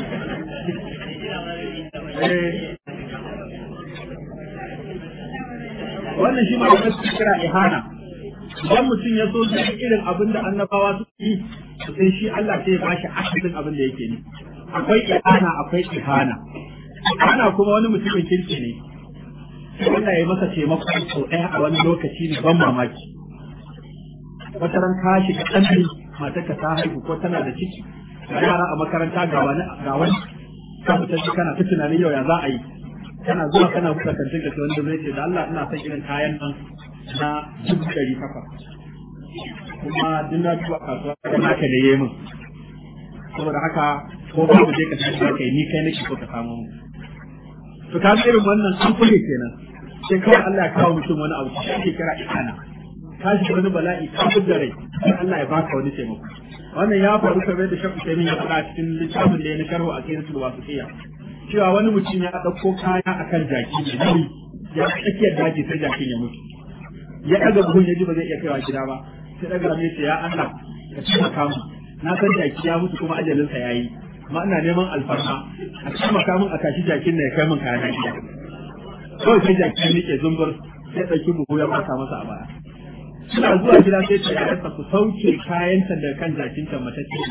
wannan shi ma da kasu kira ihana idan mutum ya so zai irin abin da annabawa su yi sai shi Allah sai ya bashi asalin abin da yake ne akwai ihana akwai ihana ihana kuma wani mutumin kirki ne Allah ya masa taimako sau ɗaya a wani lokaci ne ban mamaki wata ran ka shiga ɗanɗi matarka ta haihu ko tana da ciki yara a makaranta ga wani ga wani ka fita kana ta tunanin yau ya za a yi kana zuwa kana buɗe kantin ka wanda zai ce da Allah ina son irin kayan nan na dubu ɗari takwas kuma duk na duba kasuwa da naka da yi min saboda haka ko ba mu je ka tashi kai ni kai nake so ka samu mu to ka ga irin wannan an kulle kenan sai kawai Allah ya kawo mutum wani abu shi ake kira ikana ka shi wani bala'i ka da rai sai Allah ya baka wani taimako wannan ya faru kamar da shafi sai ya faɗa cikin littafin da ya na sharhu a cikin wasiya cewa wani mutum ya ɗauko kaya akan jaki ne ya tsakiyar daji sai jakin ya mutu ya ɗaga buhun ya ji ba zai iya kaiwa gida ba sai ɗaga mai ce ya Allah ka taimaka mu na san jaki ya mutu kuma ajalinsa ya yi ma ina neman alfarma a taimaka min a tashi jakin na ya kai min kayan gida kawai sai jakin nike zumbur sai ɗauki buhu ya mata masa a baya suna zuwa gida sai ta yarda ku sauke kayanta da kan jakin ta mata ce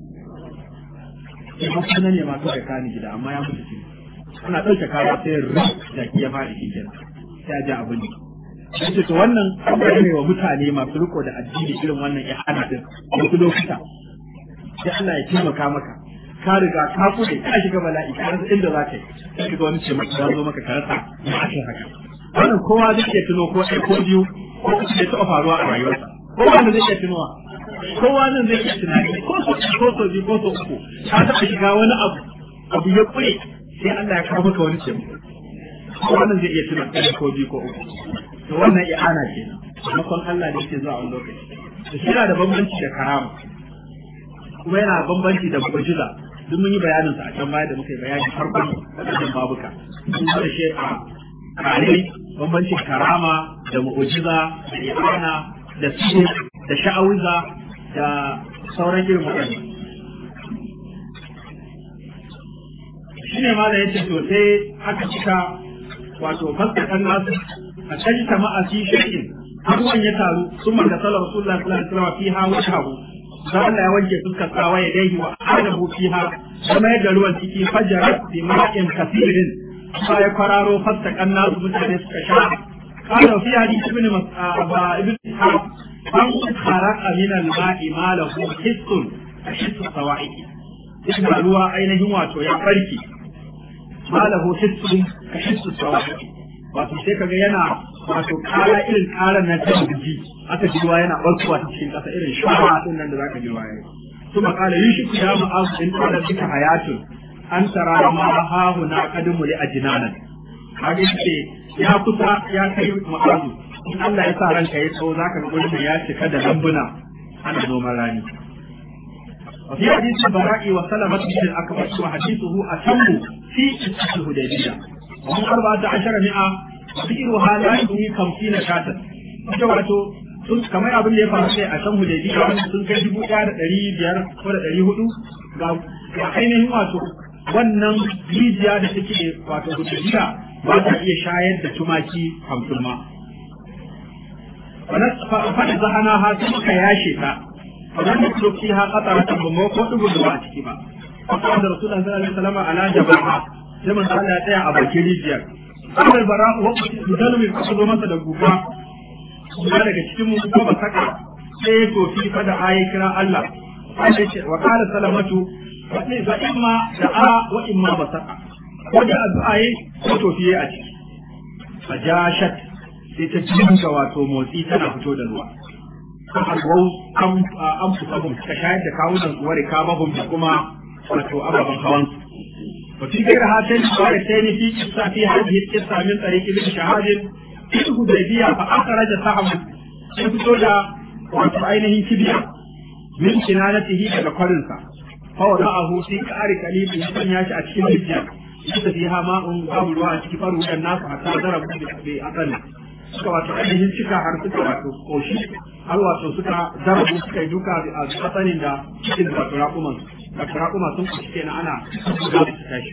sai ba kuma ne masu da kani gida amma ya mutu ana ɗauke kaya sai rin jaki ya faɗi shi kenan sai a ji abin ne yace to wannan abubuwa ne wa mutane masu riko da addini irin wannan ihana din wasu lokuta sai Allah ya taimaka maka ka riga ka kuɗe ka shiga bala'i ka rasa inda za ka yi sai ga wani ce maka ya zo maka ka rasa ma ake haka wannan kowa zai iya tuno ko ɗaya ko biyu ko uku da taɓa faruwa a rayuwarsa kowa ne zai iya tunowa kowa nan zai iya tunani ko so ko so biyu ko so uku ka taɓa shiga wani abu abu ya ƙure sai Allah ya kawo maka wani ce kowa nan zai iya tuna ɗaya ko biyu ko uku to wannan i'ana ce makon Allah da yake zuwa wani lokaci to shi yana da bambanci da karama kuma yana bambanci da mu'jiza duk mun yi bayanin sa a can baya da muka yi bayani farkon wadannan babuka sun da shi a kare bambancin karama da mu'jiza da i'ana da sihir da sha'awiza da sauran irin waɗannan shi ne ma da yace to sai aka cika wato fasakan nasu a kan jama'a fi shay'in abuwan ya taru sun manta sallar rasulullah sallallahu alaihi wasallam fiha wa shahu da Allah ya wanke fuskar tsawa ya dai wa adabu fiha kuma ya ruwan ciki fajarat bi ma'in kathirin fa ya kwararo fasakan nasu mutane suka sha قال في حديث ابن ابن اسحاق من خرق من الماء ما له حس حس الصواعق ابن ruwa ainihin wato ya farki ma lahu hissun ka hissu sawa'i wato sai kaga yana wato kara irin karan na ta jiki aka ji ruwa yana barkuwa ta cikin kasa irin shawa din nan da zaka ji ruwa yayi kuma kala yushiku ya ma'azu in qala bika hayatun an tara ma hahu na qadimu li ajnanan kage ce ya kusa ya kai ma'azu in Allah ya sa ranka ya tsawo zaka ga gurin ya cika da lambuna ana noman rani وفي حديث البراء وسلمة بن الأكبر وحديثه أتم في قصة الهديبية وهم أربعة عشر مئة وذكرها لا يغني خمسين شاة wato sun kamar abin da ya faru sai a can hudaybiya wanda sun kai dubu ɗaya da ɗari biyar ko da ɗari hudu ga ainihin wato wannan rijiya da take wato hudaybiya ba ta iya shayar da tumaki hamsin ma. Faɗi zahana ha sai muka yashe ta فلم يترك فيها قطرة بموت وتقول ما أتكبا فقال رسول الله صلى الله عليه وسلم على جبهة لمن قال يا تيا أبا كريجيا قال البراء وقت بدل من قصد مسا دقوفا kuma daga cikin mu ko ba saka sai to fi fa da ayi kira Allah wa qala salamatu fa imma da a wa imma ba saka ko da addu'a yi ko to fiye a ciki fajashat sai ta jinka wato motsi tana fito da ruwa alwau an fusahum suka shayar da kawunan su ware kamahum da kuma wato ababen hawan su وفي غير هاتين الروايتين في قصة في هذه القصة من طريق ابن شهاب في الحديبية فأخرج سهم يفتو دا wato ainihin kibiya min kinanatihi daga kwarinsa فوضعه في كار كليب يسن ياشي أتشكي الجنة ليس فيها ماء باب الواء أتشكي فرو الناس حتى ضربوا بأقل suka wato ainihin cika har suka wato koshi har wato suka darabu suka yi duka a kasanin da cikin wato raƙuman wato raƙuma sun koshi kenan ana da su tashi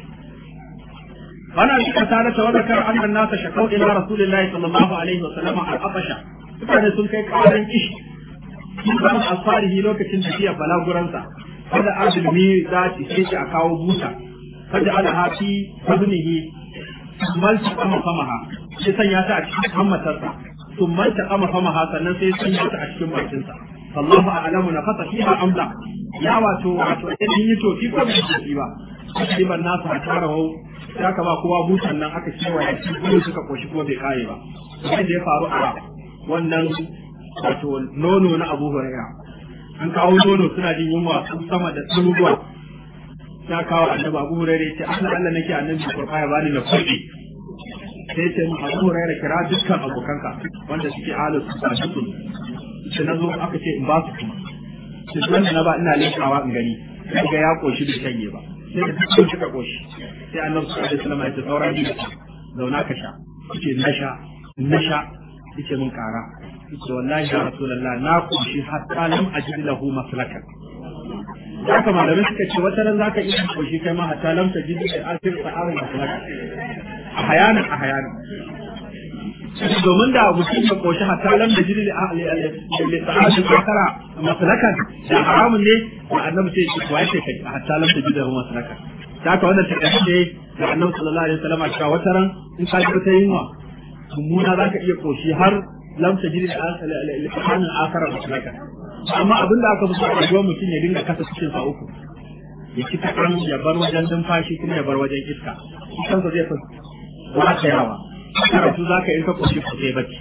wannan shi kasa da tawadakar annan nasa shakau ila rasulillahi sallallahu alaihi wa sallama al-abasha mutane sun kai karan kishi sun zama asfarihi lokacin tafiya balaguransa kada azumi za ta ce a kawo buta kada ala hafi fadnihi mal ta kama famaha sai sanya ta a cikin hammatarsa sun mal ta kama famaha sannan sai sanya ta a cikin bakinsa sallahu a'lamu na fasa fiha amla ya wato wato idan yi tofi ko bai tofi ba ban nasu a tara hau ya kama kowa butan nan aka cewa ya ci gudu suka koshi kuma bai kare ba sai da ya faru a wannan wato nono na Abu Hurairah an kawo nono suna jin yunwa sun sama da tsuruwa ya kawo annabi Abu Hurairah ce Allah Allah nake annabi kurfa ya bani na kudi sai ce mu Abu Hurairah kira dukkan abokanka wanda suke alu su ba su ce na zo aka ce in ba su kuma ce wanda na ba ina lekawa in gani sai ga ya koshi bai shanye ba sai da dukkan suka koshi sai annabi sallallahu alaihi wasallam ya ce sauran biyu zauna ka sha ce na sha na sha yace mun kara yace wallahi ya rasulullah na koshi hatta lam ajid lahu maslakan haka malamai suka ce wata ran zaka iya koshi kai ma hatta lam tajid da asir sa'arin da a hayana a hayana domin da mutum ya koshi hatta lam da jiri da sa'adin kakara masalakan da haramun ne da annabi sai ya kuwa ya kai hatta lam da jiri da masalakan da haka wannan ta ne da annabi sallallahu alaihi wasallam cewa wata ran in ka ji ta yunwa mummuna za ka iya koshi har lam ta jiri da sa'adin akara masalakan amma abin da aka musu a rayuwar mutum ya dinga kasa cikin sa uku ya ci kaɗan ya bar wajen numfashi kuma ya bar wajen iska kansa zai fi ba ta yawa karatu za ka yi ka koshi ko sai bacci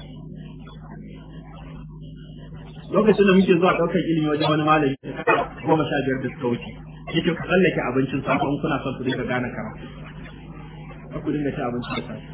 lokacin da muke zuwa ɗaukar ilimi wajen wani malami goma sha biyar da suka wuce yake ku tsallake abincin safe in kuna son ku dinga gane karatu ku dinga ci abinci da safe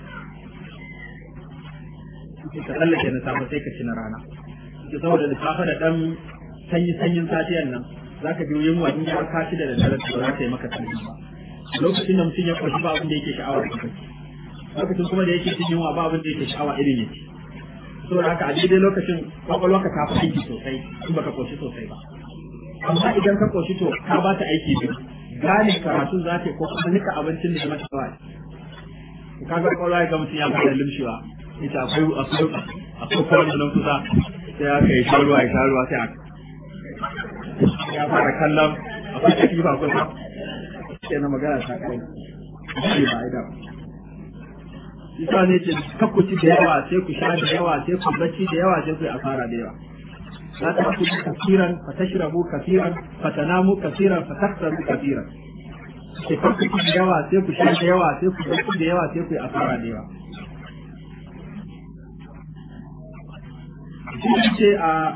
ka tsallake na safe sai ka ci na rana ke saboda da safe da ɗan sanyi sanyin safiyan nan za ka biyo yunwa in ya ka ci da daddare ba za ta yi maka sanyi ba lokacin da mutum ya kwashi ba abin da yake sha'awar ka lokacin kuma da yake cin yunwa ba abin da yake sha'awa irin yake saboda haka a daidai lokacin kwakwalwa ka tafi aiki sosai in baka koshi sosai ba amma idan ka koshi to ka ba ta aiki biyu gane karatun za ta ko kuma nika abincin da mata kawai ka ga kwakwalwa ya ga mutum ya fara limshewa ita akwai akwai akwai kwanan nan kusa sai aka yi sharuwa ya sharuwa sai aka ya fara kallon akwai katifa kusa sai na magana ta kai shi ba idan isa ne ce kakku ci da yawa sai ku sha da yawa sai ku bacci da yawa sai ku yi asara da yawa la ta ku ci kafiran fa tashrabu kafiran fa tanamu kafiran fa taksaru kafiran sai kakku ci da yawa sai ku sha da yawa sai ku bacci da yawa sai ku yi asara da yawa ce a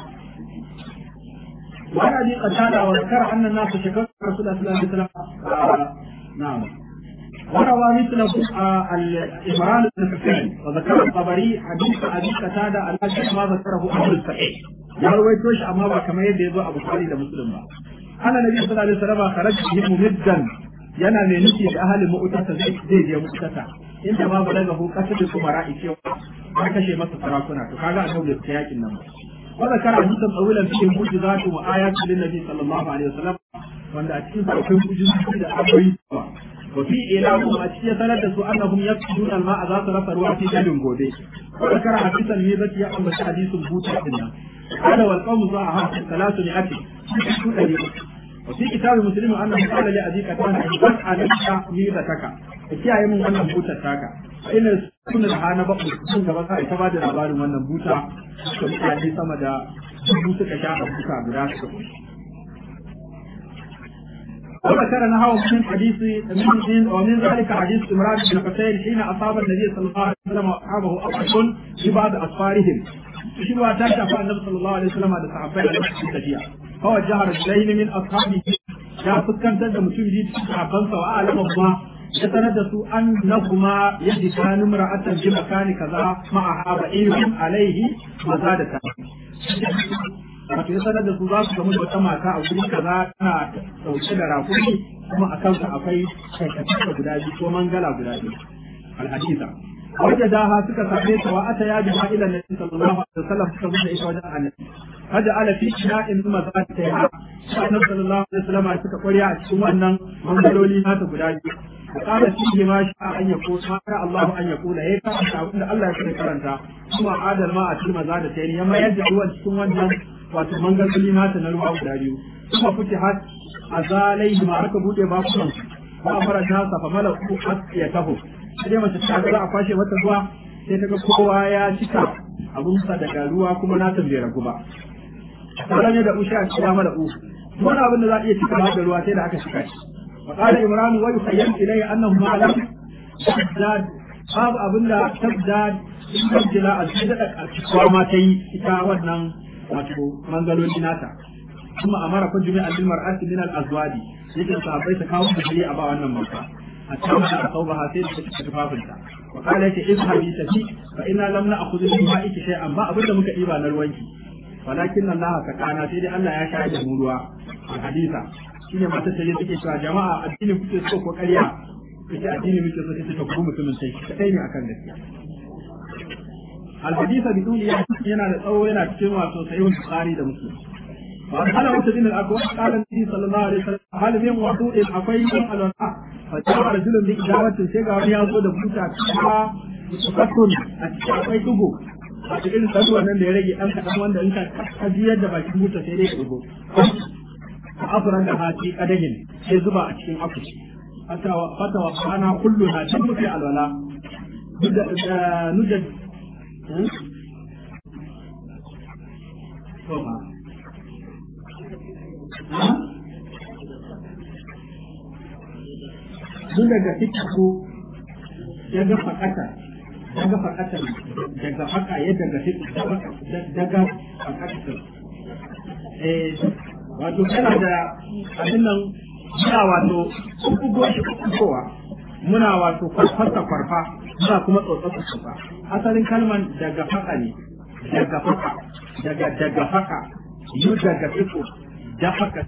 وعن ابي قتاده وذكر ان الناس شكروا رسول الله صلى الله عليه وسلم نعم وروى مثله الإمران بن حسين وذكر الطبري حديث أبي قتادة الذي ما ذكره أهل الصحيح يا رويتوش أما كما يدعو أبو خالد مسلم أنا النبي صلى الله عليه وسلم خرج بهم ممدا yana mai nufi da ahalin mu'tata zai zai je mu'tata inda ma ba daga hukata da kuma ra'i cewa an kashe masa sarakuna to kaga annabi da yakin nan wa zakara hadisan tsawilan fi mu'jizatu wa ayatu lin nabi sallallahu alaihi wasallam wanda a cikin akwai mu'jizoci da ayoyi وفي إعلام أشياء ثلاثة أنهم يفقدون الماء ذات رفع الوقت جل غودي وذكر حديث الميزة يا أم حديث بوتا إنا هذا والقوم ضاعها ثلاث مئة وفي كتاب مسلم أنه قال لأبي كتان بس عليك ميزتك kiyaye min wannan butar taka ina kuna da hana ba sun gaba sai ta bada labarin wannan buta da mutane sama da dubu suka sha a buta guda suka وذكر نحو من حديث من ومن ذلك حديث عمران بن حسين حين اصاب النبي صلى الله عليه وسلم واصحابه اطرش في بعض اسفارهم shi ba ta shafa annabi sallallahu alaihi wasallam da sahabbai a lokacin tafiya kawai jihar Julaini min ashabi ya fuskantar da mutum biyu cikin sahabbansa wa alama kuma ya sanar da su annahuma yajidani mar'atan bi makani kaza ma'a haba ilmin alaihi maza da ta wato ya sanar da su za su gamu da wata mata a wuri kaza tana dauke da rakumi kuma a kansa akwai kaikata guda biyu ko mangala guda biyu alhadisa wajen daha suka same ta wa ata ya bi ma ila nabi sallallahu alaihi wasallam suka zo da ita wajen annabi haja ala fi ina'in ma za ta yi annabi sallallahu alaihi wasallam suka kwariya a cikin wannan mangaloli nata guda biyu وقال فيه ما شاء أن يقول ما شاء الله أن يقول هيك أن الله يكون كرنتا ثم عاد الماء في مزادتين يما يدعو أن تكون وجها wato mangaloli nata na ruwa guda biyu kuma fuke hat a zalai ma aka bude bakunan ba a fara nasa fa mala ku ya taho sai mace ta ga za a kwashe mata ruwa sai ta ga kowa ya cika abun sa daga ruwa kuma na bai ragu ba sauran ya da ushe a cikin mala u wani abin da za a iya cika da ruwa sai da aka cika shi wa qala imran wa yukhayyal ilayya annahu ma lam tazdad babu abin da tazdad in kajila a cikin da karkatuwa ma ta yi ita wannan wato mangaloli nata kuma amara kun jumi al mar'ati min al azwaji yake sahabbai ta kawo da a ba wannan mata a cikin da sauba ha sai da take tufafinta wa qala yake izhabi tafi fa inna lam na'khudhu min ma'iki shay'an ba abinda muka diba na ruwanki walakin Allah ka kana sai dai Allah ya shayar da mu ruwa a hadisa shine mata sai take cewa jama'a addini kuke so ko ƙarya kace addini muke so sai ta kuma mutumin sai kadai ne akan gaskiya الحديث بدون yana da tsawo yana cikin wato sahihul bukhari da muslim وقال وسد الأكوان قال النبي صلى الله عليه وسلم هل من وضوء أقوي الولاء فجاء رجل بإجابة سيغا وليازو دبوتا كيها سكتون أتشاقي تبو a cikin saduwa nan da ya rage ɗan kaɗan wanda in ka jiyar da bakin buta sai dai ya ɗigo a afuran da hati ƙadahin sai zuba a cikin akushi fata wa kana kullu na can muke alwala nujad Duk daga fitaku ya ga fakata daga fakatan daga haka ya daga daga fakatan eh wato kana da abin nan muna wato kugo shi kugowa muna wato farfasa farfa muna kuma tsotsatsa farfa asalin kalman daga haka ne daga haka daga daga haka yu daga fiko da haka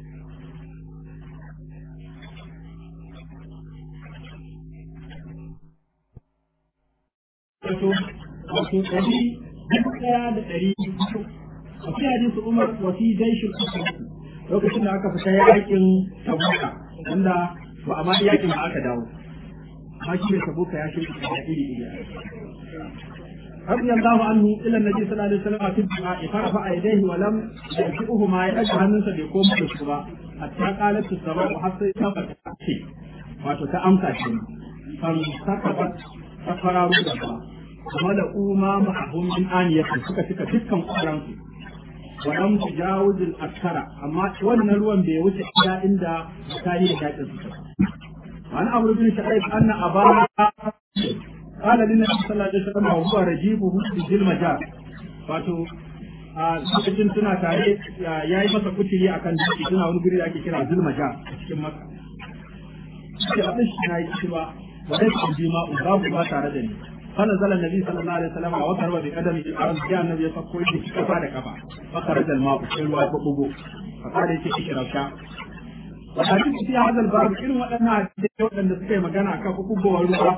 wato wato ɗari dubu ɗaya da ɗari biyu a fi hadisi umar wasi jaishin lokacin da aka fita yakin tabuka wanda ba a ma yakin ba aka dawo amma shi ne tabuka ya shirya da iri iri رضي الله عنه الى النبي صلى الله عليه وسلم في الدعاء فرفع يديه ولم يرجعهما يدعو hannunsa bai koma da su ba hatta qalat as-sabah hatta tabbata ce wato ta amsa ce kan sakabat ta fararu da ba kuma da uma ma'ahum min aniyati suka cika dukkan kuran su wa lam tujawuz al-akthara amma wannan ruwan bai wuce iya inda tarihi da yakin su wani abu bin sha'ib anna abana قال للنبي صلى الله عليه وسلم وهو رجيبه في المجال wato a lokacin suna tare ya yi masa kuturi akan dutse suna wani guri da ake kira zulmaja a cikin maka sai abin shi na yi ci ba wa dai su ji ma babu ba tare da ni kana zala nabi sallallahu alaihi wasallam wa karba bi kadami al ya annabi ya sako shi kafa da kafa fa kharaja al ma'u sai ruwa ko bugo fa kada yake shi rausha wa hadisi fi hadha al bab irin waɗannan hadisi waɗanda suka yi magana akan bugowar ruwa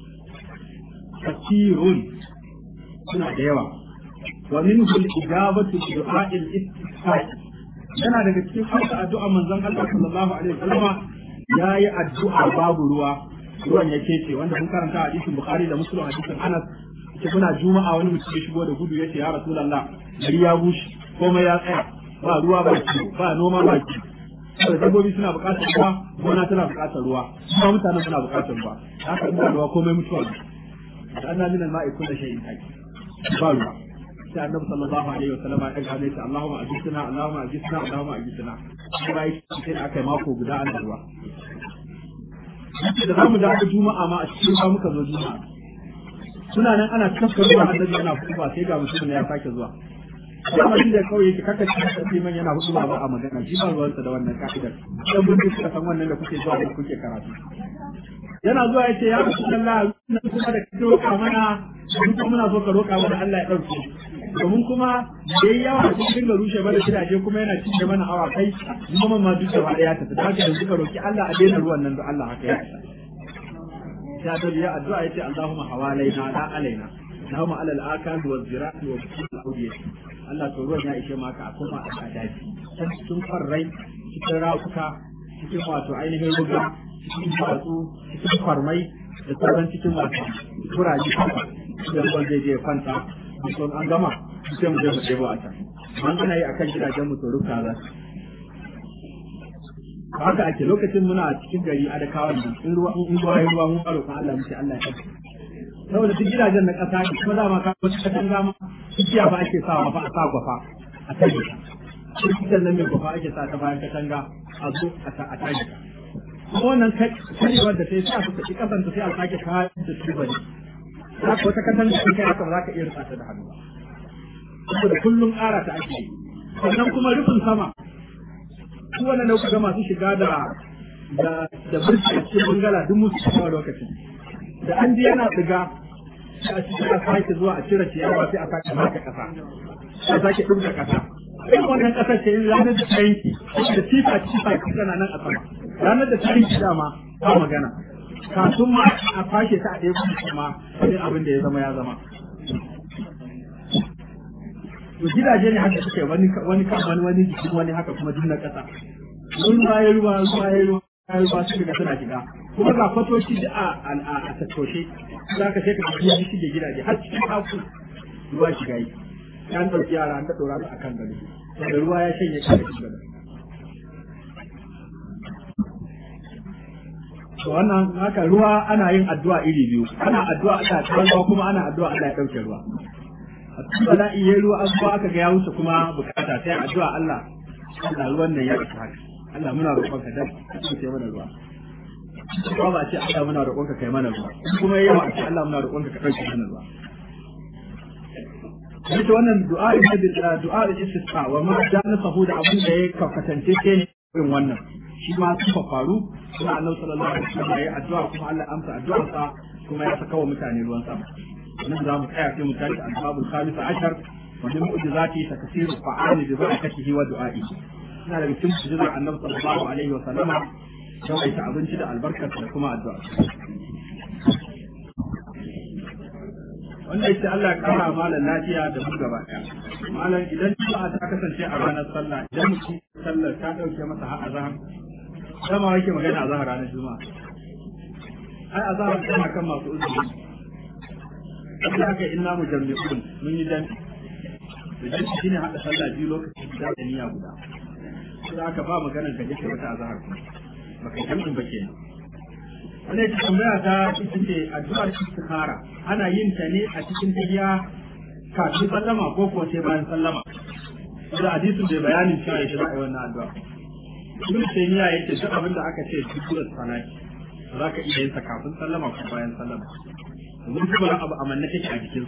كثير suna da yawa wa minhu al-ijabatu bi du'a'il istisqa yana daga cikin haka addu'a manzon Allah sallallahu alaihi wasallam yayi addu'a babu ruwa ruwan ya kece wanda mun karanta hadisin Bukhari da Muslim hadisin Anas ce kuna juma'a wani mutum ya shigo da gudu yace ya Rasulullah gari ya bushe komai ya tsaya ba ruwa ba ki ba noma ba ki da dabbobi suna buƙatar ruwa gona tana buƙatar ruwa kuma mutane suna buƙatar ruwa haka ina ruwa komai mutuwa أن من الماء كل شيء حي قالوا sai annabi sallallahu alaihi wa sallam ya ga shi Allahumma ajisna Allahumma ajisna Allahumma ajisna kuma yi sai aka yi mako guda an ruwa da zamu da juma'a ma a cikin ba muka zo juma'a suna nan ana tafkar ruwa annabi yana ba sai ga mutum ya sake zuwa Dama shi da kawai yake kaka ci da liman yana hudu ba a magana shi ba ruwansa da wannan ka'idar dan mun suka san wannan da kuke zuwa da kuke karatu yana zuwa ya ce ya rasu Allah na kuma da kake roƙa mana mun kuma muna so ka roƙa mana Allah ya ɗauke domin kuma da yayi yawa sun dinga rushe mana gidaje kuma yana cinye mana awa kai kuma ma duk gaba ya tafi da haka yanzu ka roƙi Allah a daina ruwan nan da Allah haka ya isa ya da ya addu'a yace Allahumma hawalaina la alaina Allahumma alal akan wa zirati wa kulli awdiyati Allah to ruwan ya ishe maka a kuma a daji cikin farrai cikin rafuka cikin wato ainihin ruga cikin duwatsu cikin kwarmai da sauran cikin wasu turaji kafa da ruwan zai je kwanta sun an gama sai mu je mu ɗebo a can an ana yi a kan gidajen mu tsoron za haka ake lokacin muna cikin gari a da kawai in ruwa in ruwa ya ruwa mun faro kan Allah muke Allah ya saboda duk gidajen na ƙasa ne kuma dama ka wata kasan gama igiya ba ake sawa ba a sa gwafa a tare ta nan mai gwafa ake sa ta bayan katanga a zo a tare ta kuma wannan karewar da ta yi sa su tafi kasan ta sai a sake kayan da su bane za ka wata kasan da kai haka ba za ka iya rufa ta da hannu saboda kullum ƙara ta ake yi sannan kuma rufin sama su wannan da ga masu shiga da da da burki a cikin bangala duk musu shiga lokacin da an ji yana tsiga sai a cikin a sake zuwa a cire ciyawa sai a sake maka kasa sai a sake ɗumka kasa irin wannan ƙasar ce ranar da ta yanki da tifa tifa tana nan a sama ranar da ta yanki dama ba magana kafin ma a fashe ta a ɗaya kuma kuma sai abin da ya zama ya zama to gidaje ne haka suke wani wani kan wani wani jikin wani haka kuma duk na kasa ruwa ya ruwa ruwa ya ruwa ya ruwa suka ga suna shiga kuma ga fatoci da a a a tattoshe za ka sai ka ga ya shige gidaje har cikin haku ruwa shiga yi an ɗauki yara an ta ɗora su akan gado da ruwa ya shanye ka cikin gado to wannan haka ruwa ana yin addu'a iri biyu ana addu'a Allah ta ruwa kuma ana addu'a Allah ya dauke ruwa a cikin bala'i yayi ruwa an ba aka ga ya wuce kuma bukata sai addu'a Allah Allah ruwan nan ya isa haka Allah muna roƙon ka dan ka mana ruwa ba ba ce Allah muna roƙon ka kai mana ruwa kuma yawa ce Allah muna roƙon ka ka dauke mana ruwa Ita wannan du'a da du'a da istisqa wa ma jana sahu da abin da ya kafatance ke ne irin wannan shi ma su faru kuma annabi sallallahu alaihi wasallam ya addu'a kuma Allah amsa addu'arsa kuma ya saka wa mutane ruwan sama nan za mu tsaya sai mu tashi al-babu khamis ashar wa min mu'jizati takfir fa'ali bi barakatihi wa du'a'i ina da cikin mu'jizar annabi sallallahu alaihi wasallam yawaita abinci da albarkar da kuma addu'a wanda yake Allah ya kara malam lafiya da mu gaba ɗaya malam idan juma'a ta kasance a ranar sallah idan mutum sallar ta dauke masa har azhar dama yake magana a zahar ranar juma'a ai a zahar tana kan masu uzuri inda aka inna mu jami'un mun yi dan da dan shi ne hada sallah biyu lokacin da da niyya guda sai aka ba maganar ka je ka wata azhar ba kai jami'in ba kenan wannan ita tambaya ta ita ce addu'ar istikhara ana yin ta ne a cikin tahiya kafin sallama ko kuwa sai bayan sallama da hadisin da bayanin cewa ya za a yi wannan addu'a ibn taymiya yake duk abin da aka ce dukkan salati za ka iya yin sa kafin sallama ko bayan sallama domin kuma abu amanna take a jikin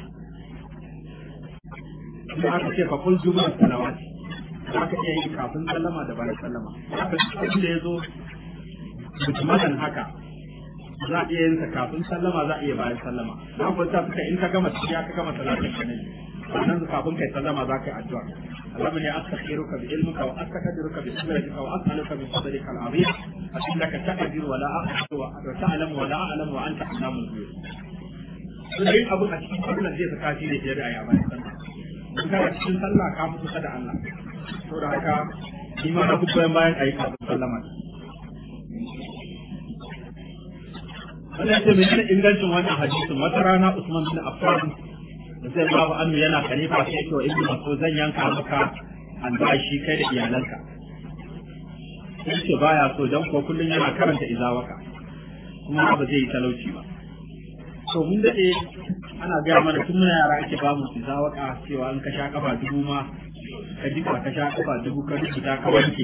su kuma aka ce fa kul jumla salawat za ka iya yin kafin sallama da bayan sallama haka duk da yazo mutumadan haka za a iya yin sa kafin sallama za a iya bayan sallama na kwanta suka in ka gama tafiya ka gama salatin ka ne sannan kafin kai sallama za ka yi addu'a اللهم اني استخيرك بعلمك واستقدرك بقدرتك واسالك من فضلك العظيم فانك تقدر ولا اقدر وتعلم ولا اعلم وانت علام الغيوب. yin abu a cikin sallah zai saka shi ne fiye da aya bayan sallah. In kana cikin sallah ka fi kusa da Allah. Saboda haka shi ma na fi goyon bayan ayi kafin sallama. Wannan ce mai ingancin wannan hadisin wata rana Usman bin Affan sai babu annu yana khalifa sai to ibnu mas'ud zan yanka maka albashi kai da iyalanka sai ce baya so dan ko kullun yana karanta izawaka kuma ba zai yi talauci ba to mun dade ana gaya mana tun muna yara ake ba mu izawaka cewa an ka sha kafa dubu ma ka jika ka sha kafa dubu ka rubuta ka wanke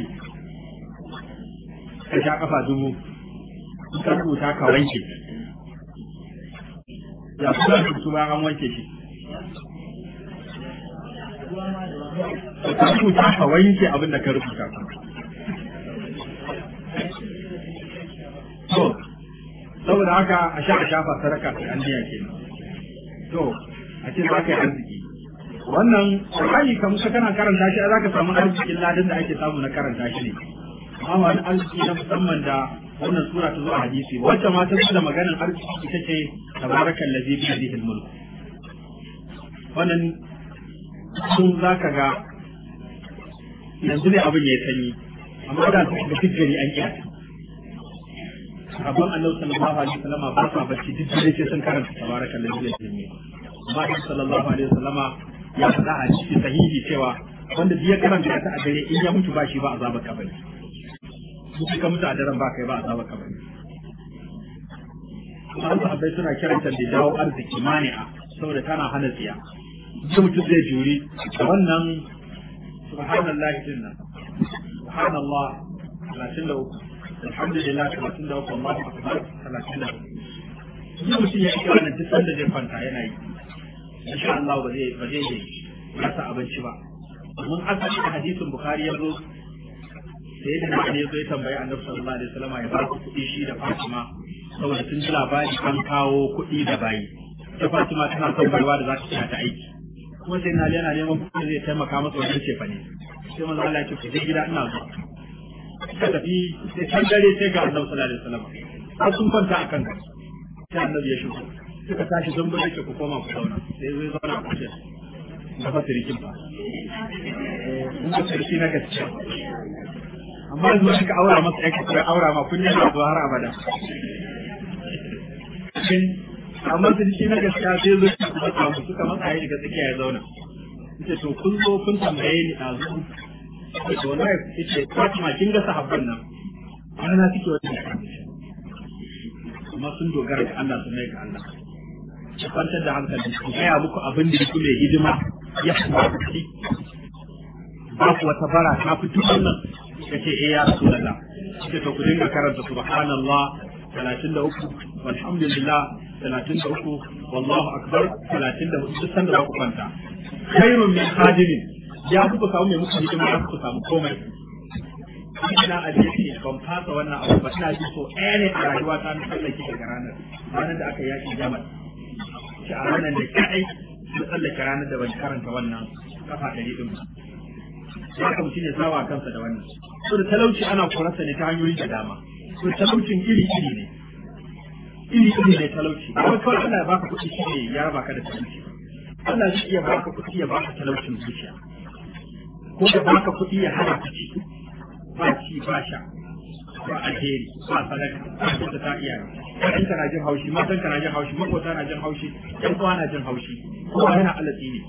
ka sha kafa dubu ka rubuta ka wanke ya kuma rubutu ba an wanke shi ka rubuta ka wanke abin da ka rubuta to saboda haka a sha a shafa sadaka sai an biya ke to a ce za ka yi arziki wannan Qur'ani kamar ka kana karanta shi za ka samu arzikin ladan da ake samu na karanta shi ne amma wani arziki na musamman da wannan sura ta zo a hadisi wacce ma ta da maganar arziki ita ce tabarakal ladzi bi yadihi al-mulk wannan sun za ka ga yanzu ne abin ya sanyi amma da su da duk gari an iya abin annabi sallallahu alaihi wasallama ba sa bacci duk dare sai sun karanta tabaraka lillahi jami'a amma annabi sallallahu alaihi wasallama ya faɗa a cikin sahihi cewa wanda duk ya karanta ta a dare in ya mutu ba shi ba azabar kabari duk ka mutu a daren ba kai ba azabar kabari an sahabbai suna kiranta da dawo arziki mani'a saboda tana hana tsiya duk mutum zai juri da wannan subhanallahi din nan subhanallah 33 alhamdulillah 33 Allahu akbar 33 duk mutum ya yi wannan duk sanda zai kwanta yana yi insha Allah ba zai ba zai rasa abinci ba mun asali da hadisin bukhari ya zo sai da nan ya zo ya tambayi annabi sallallahu alaihi wasallam ya ba ku kuɗi shi da Fatima saboda sun ji labari an kawo kuɗi da bayi ta Fatima tana son baiwa da za ta ta aiki kuma sai na yana neman kuɗi zai taimaka masa wajen cefa ne sai manzo Allah ya ce ku je gida ina zuwa suka tafi sai can dare sai ga annabi sallallahu alaihi wasallam har sun kwanta akan ka sai annabi ya shigo suka tashi sun bude ku koma ku zauna sai zai zauna a kusa da fa sirikin ba kun ga siriki na gaskiya amma yanzu wani ka aura masa yake ko aura ma kun yana zuwa har abada amma siriki na gaskiya sai zo ki kuma samu suka matsa ya shiga tsakiya ya zauna yace to kun zo kun tambaye ni a zo to wallahi yace Fatima kin ga sahabban nan ana na suke wani amma sun dogara ga Allah sun mai ga Allah ki kwantar da hankali ku gaya muku abin da yake mai hidima ya fi kuɗi ba ku wata bara ta fi duk wannan ya ce eh ya rasu da ce to ku dinga karanta subhanallah talatin da uku walhamdulillah talatin da uku wallahu akbar talatin da hudu duk sanda za ku kwanta khairun min hadimin ya fi ku samu mai muku hidima ya ku samu komai ina a ce ban fasa wannan abu ba ina ji so ɗaya ne a rayuwa ta na tsallake daga ranar ranar da aka yaki jamal shi a ranar da kaɗai na tsallake ranar da ban karanta wannan kafa ɗari ɗin ba ya ka mutum ya sawa kansa da wannan so da talauci ana korarsa ne ta hanyoyi da dama so talaucin iri iri ne iri iri ne talauci amma kawai Allah ya baka kuɗi shi ne ya raba ka da talauci Allah zai iya baka kuɗi ya baka talaucin zuciya ko ya baka kuɗi ya hana ka ci ba ci ba sha ba alheri ba sadaka ba kyauta ta iya ƴaƴan ka na jin haushi matan ka na jin haushi makota na jin haushi ƴan uwa na jin haushi kowa yana alatsi ne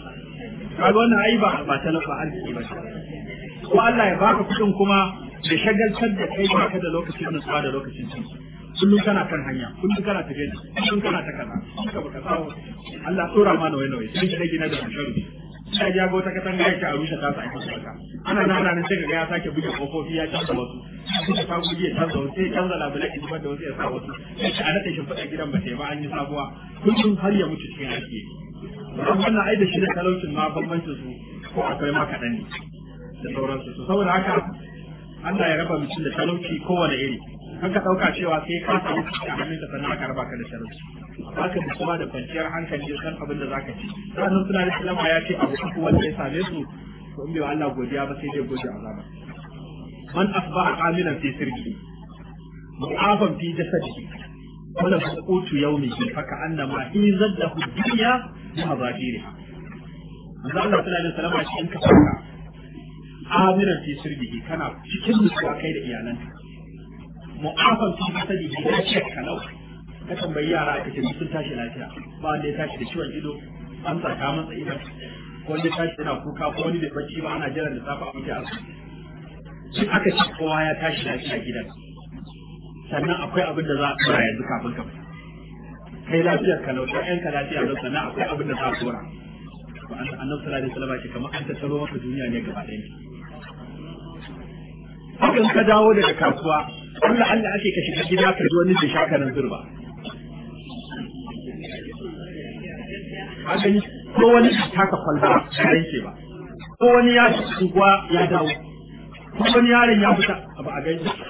kaga wannan ai ba ba talaka arziki ba ko Allah ya baka kuɗin kuma da shagaltar da kai ba ka da lokacin nutsuwa da lokacin cin kullum kana kan hanya kullum kana tafiya kullum kana ta kaza ka baka samu Allah tsora ma nawai nawai sai ka gina da sharu sai ya ga wata katanga ya ta rushe ta sai ka ana nan nan sai ga ya sake buge kofofi ya canza wasu sai ka buge ya canza wasu sai canza labulai ya zubar da wasu ya sa wasu sai a nade shi fada gidan ba sai ba an yi sabuwa kullum har ya mutu cikin aiki wannan ai da shi da talaucin ma bambancin su ko akwai ma kaɗan ne da sauransu su saboda haka Allah ya raba mutum da talauci kowane iri kan ka ɗauka cewa sai ka samu kuɗi a hannunka sannan aka raba ka da talauci haka da kuma da kwanciyar hankali da san abin da za ka ci sannan suna da salama ya ce abu uku wanda ya same su to in bai wa Allah godiya ba sai dai gode azaba man asbaha aminan fi sirri mu'afan fi jasadihi wala qutu yawmihi fa ka'annama hizat lahu dunya bi mazahiriha manzo Allah sallallahu alaihi wasallam shi in ka farka aminan fi sirrihi kana cikin nutsuwa kai da iyalanka mu'afan fi jasadihi ya ce kalau ka tambayi yara aka ce sun tashi lafiya ba wanda ya tashi da ciwon ido an saka masa ido ko wanda ya tashi yana kuka ko wani da bacci ba ana jiran da safa a mutu asibiti shi aka ce kowa ya tashi lafiya gidan sannan akwai abin da za a tsora yanzu kafin ka fita kai lafiyar ka lauta yan ka lafiya lau sannan akwai abin da za a tsora annabi sallallahu alaihi wasallam ce kamar an tattaro maka duniya ne gaba ɗaya hakan ka dawo daga kasuwa Allah Allah ake ka shiga gida ka ji wani da shakarin zurba haka ko wani taka kwalba ya yanke ba ko wani ya unguwa ya dawo ko wani yaron ya fita ba a gaisa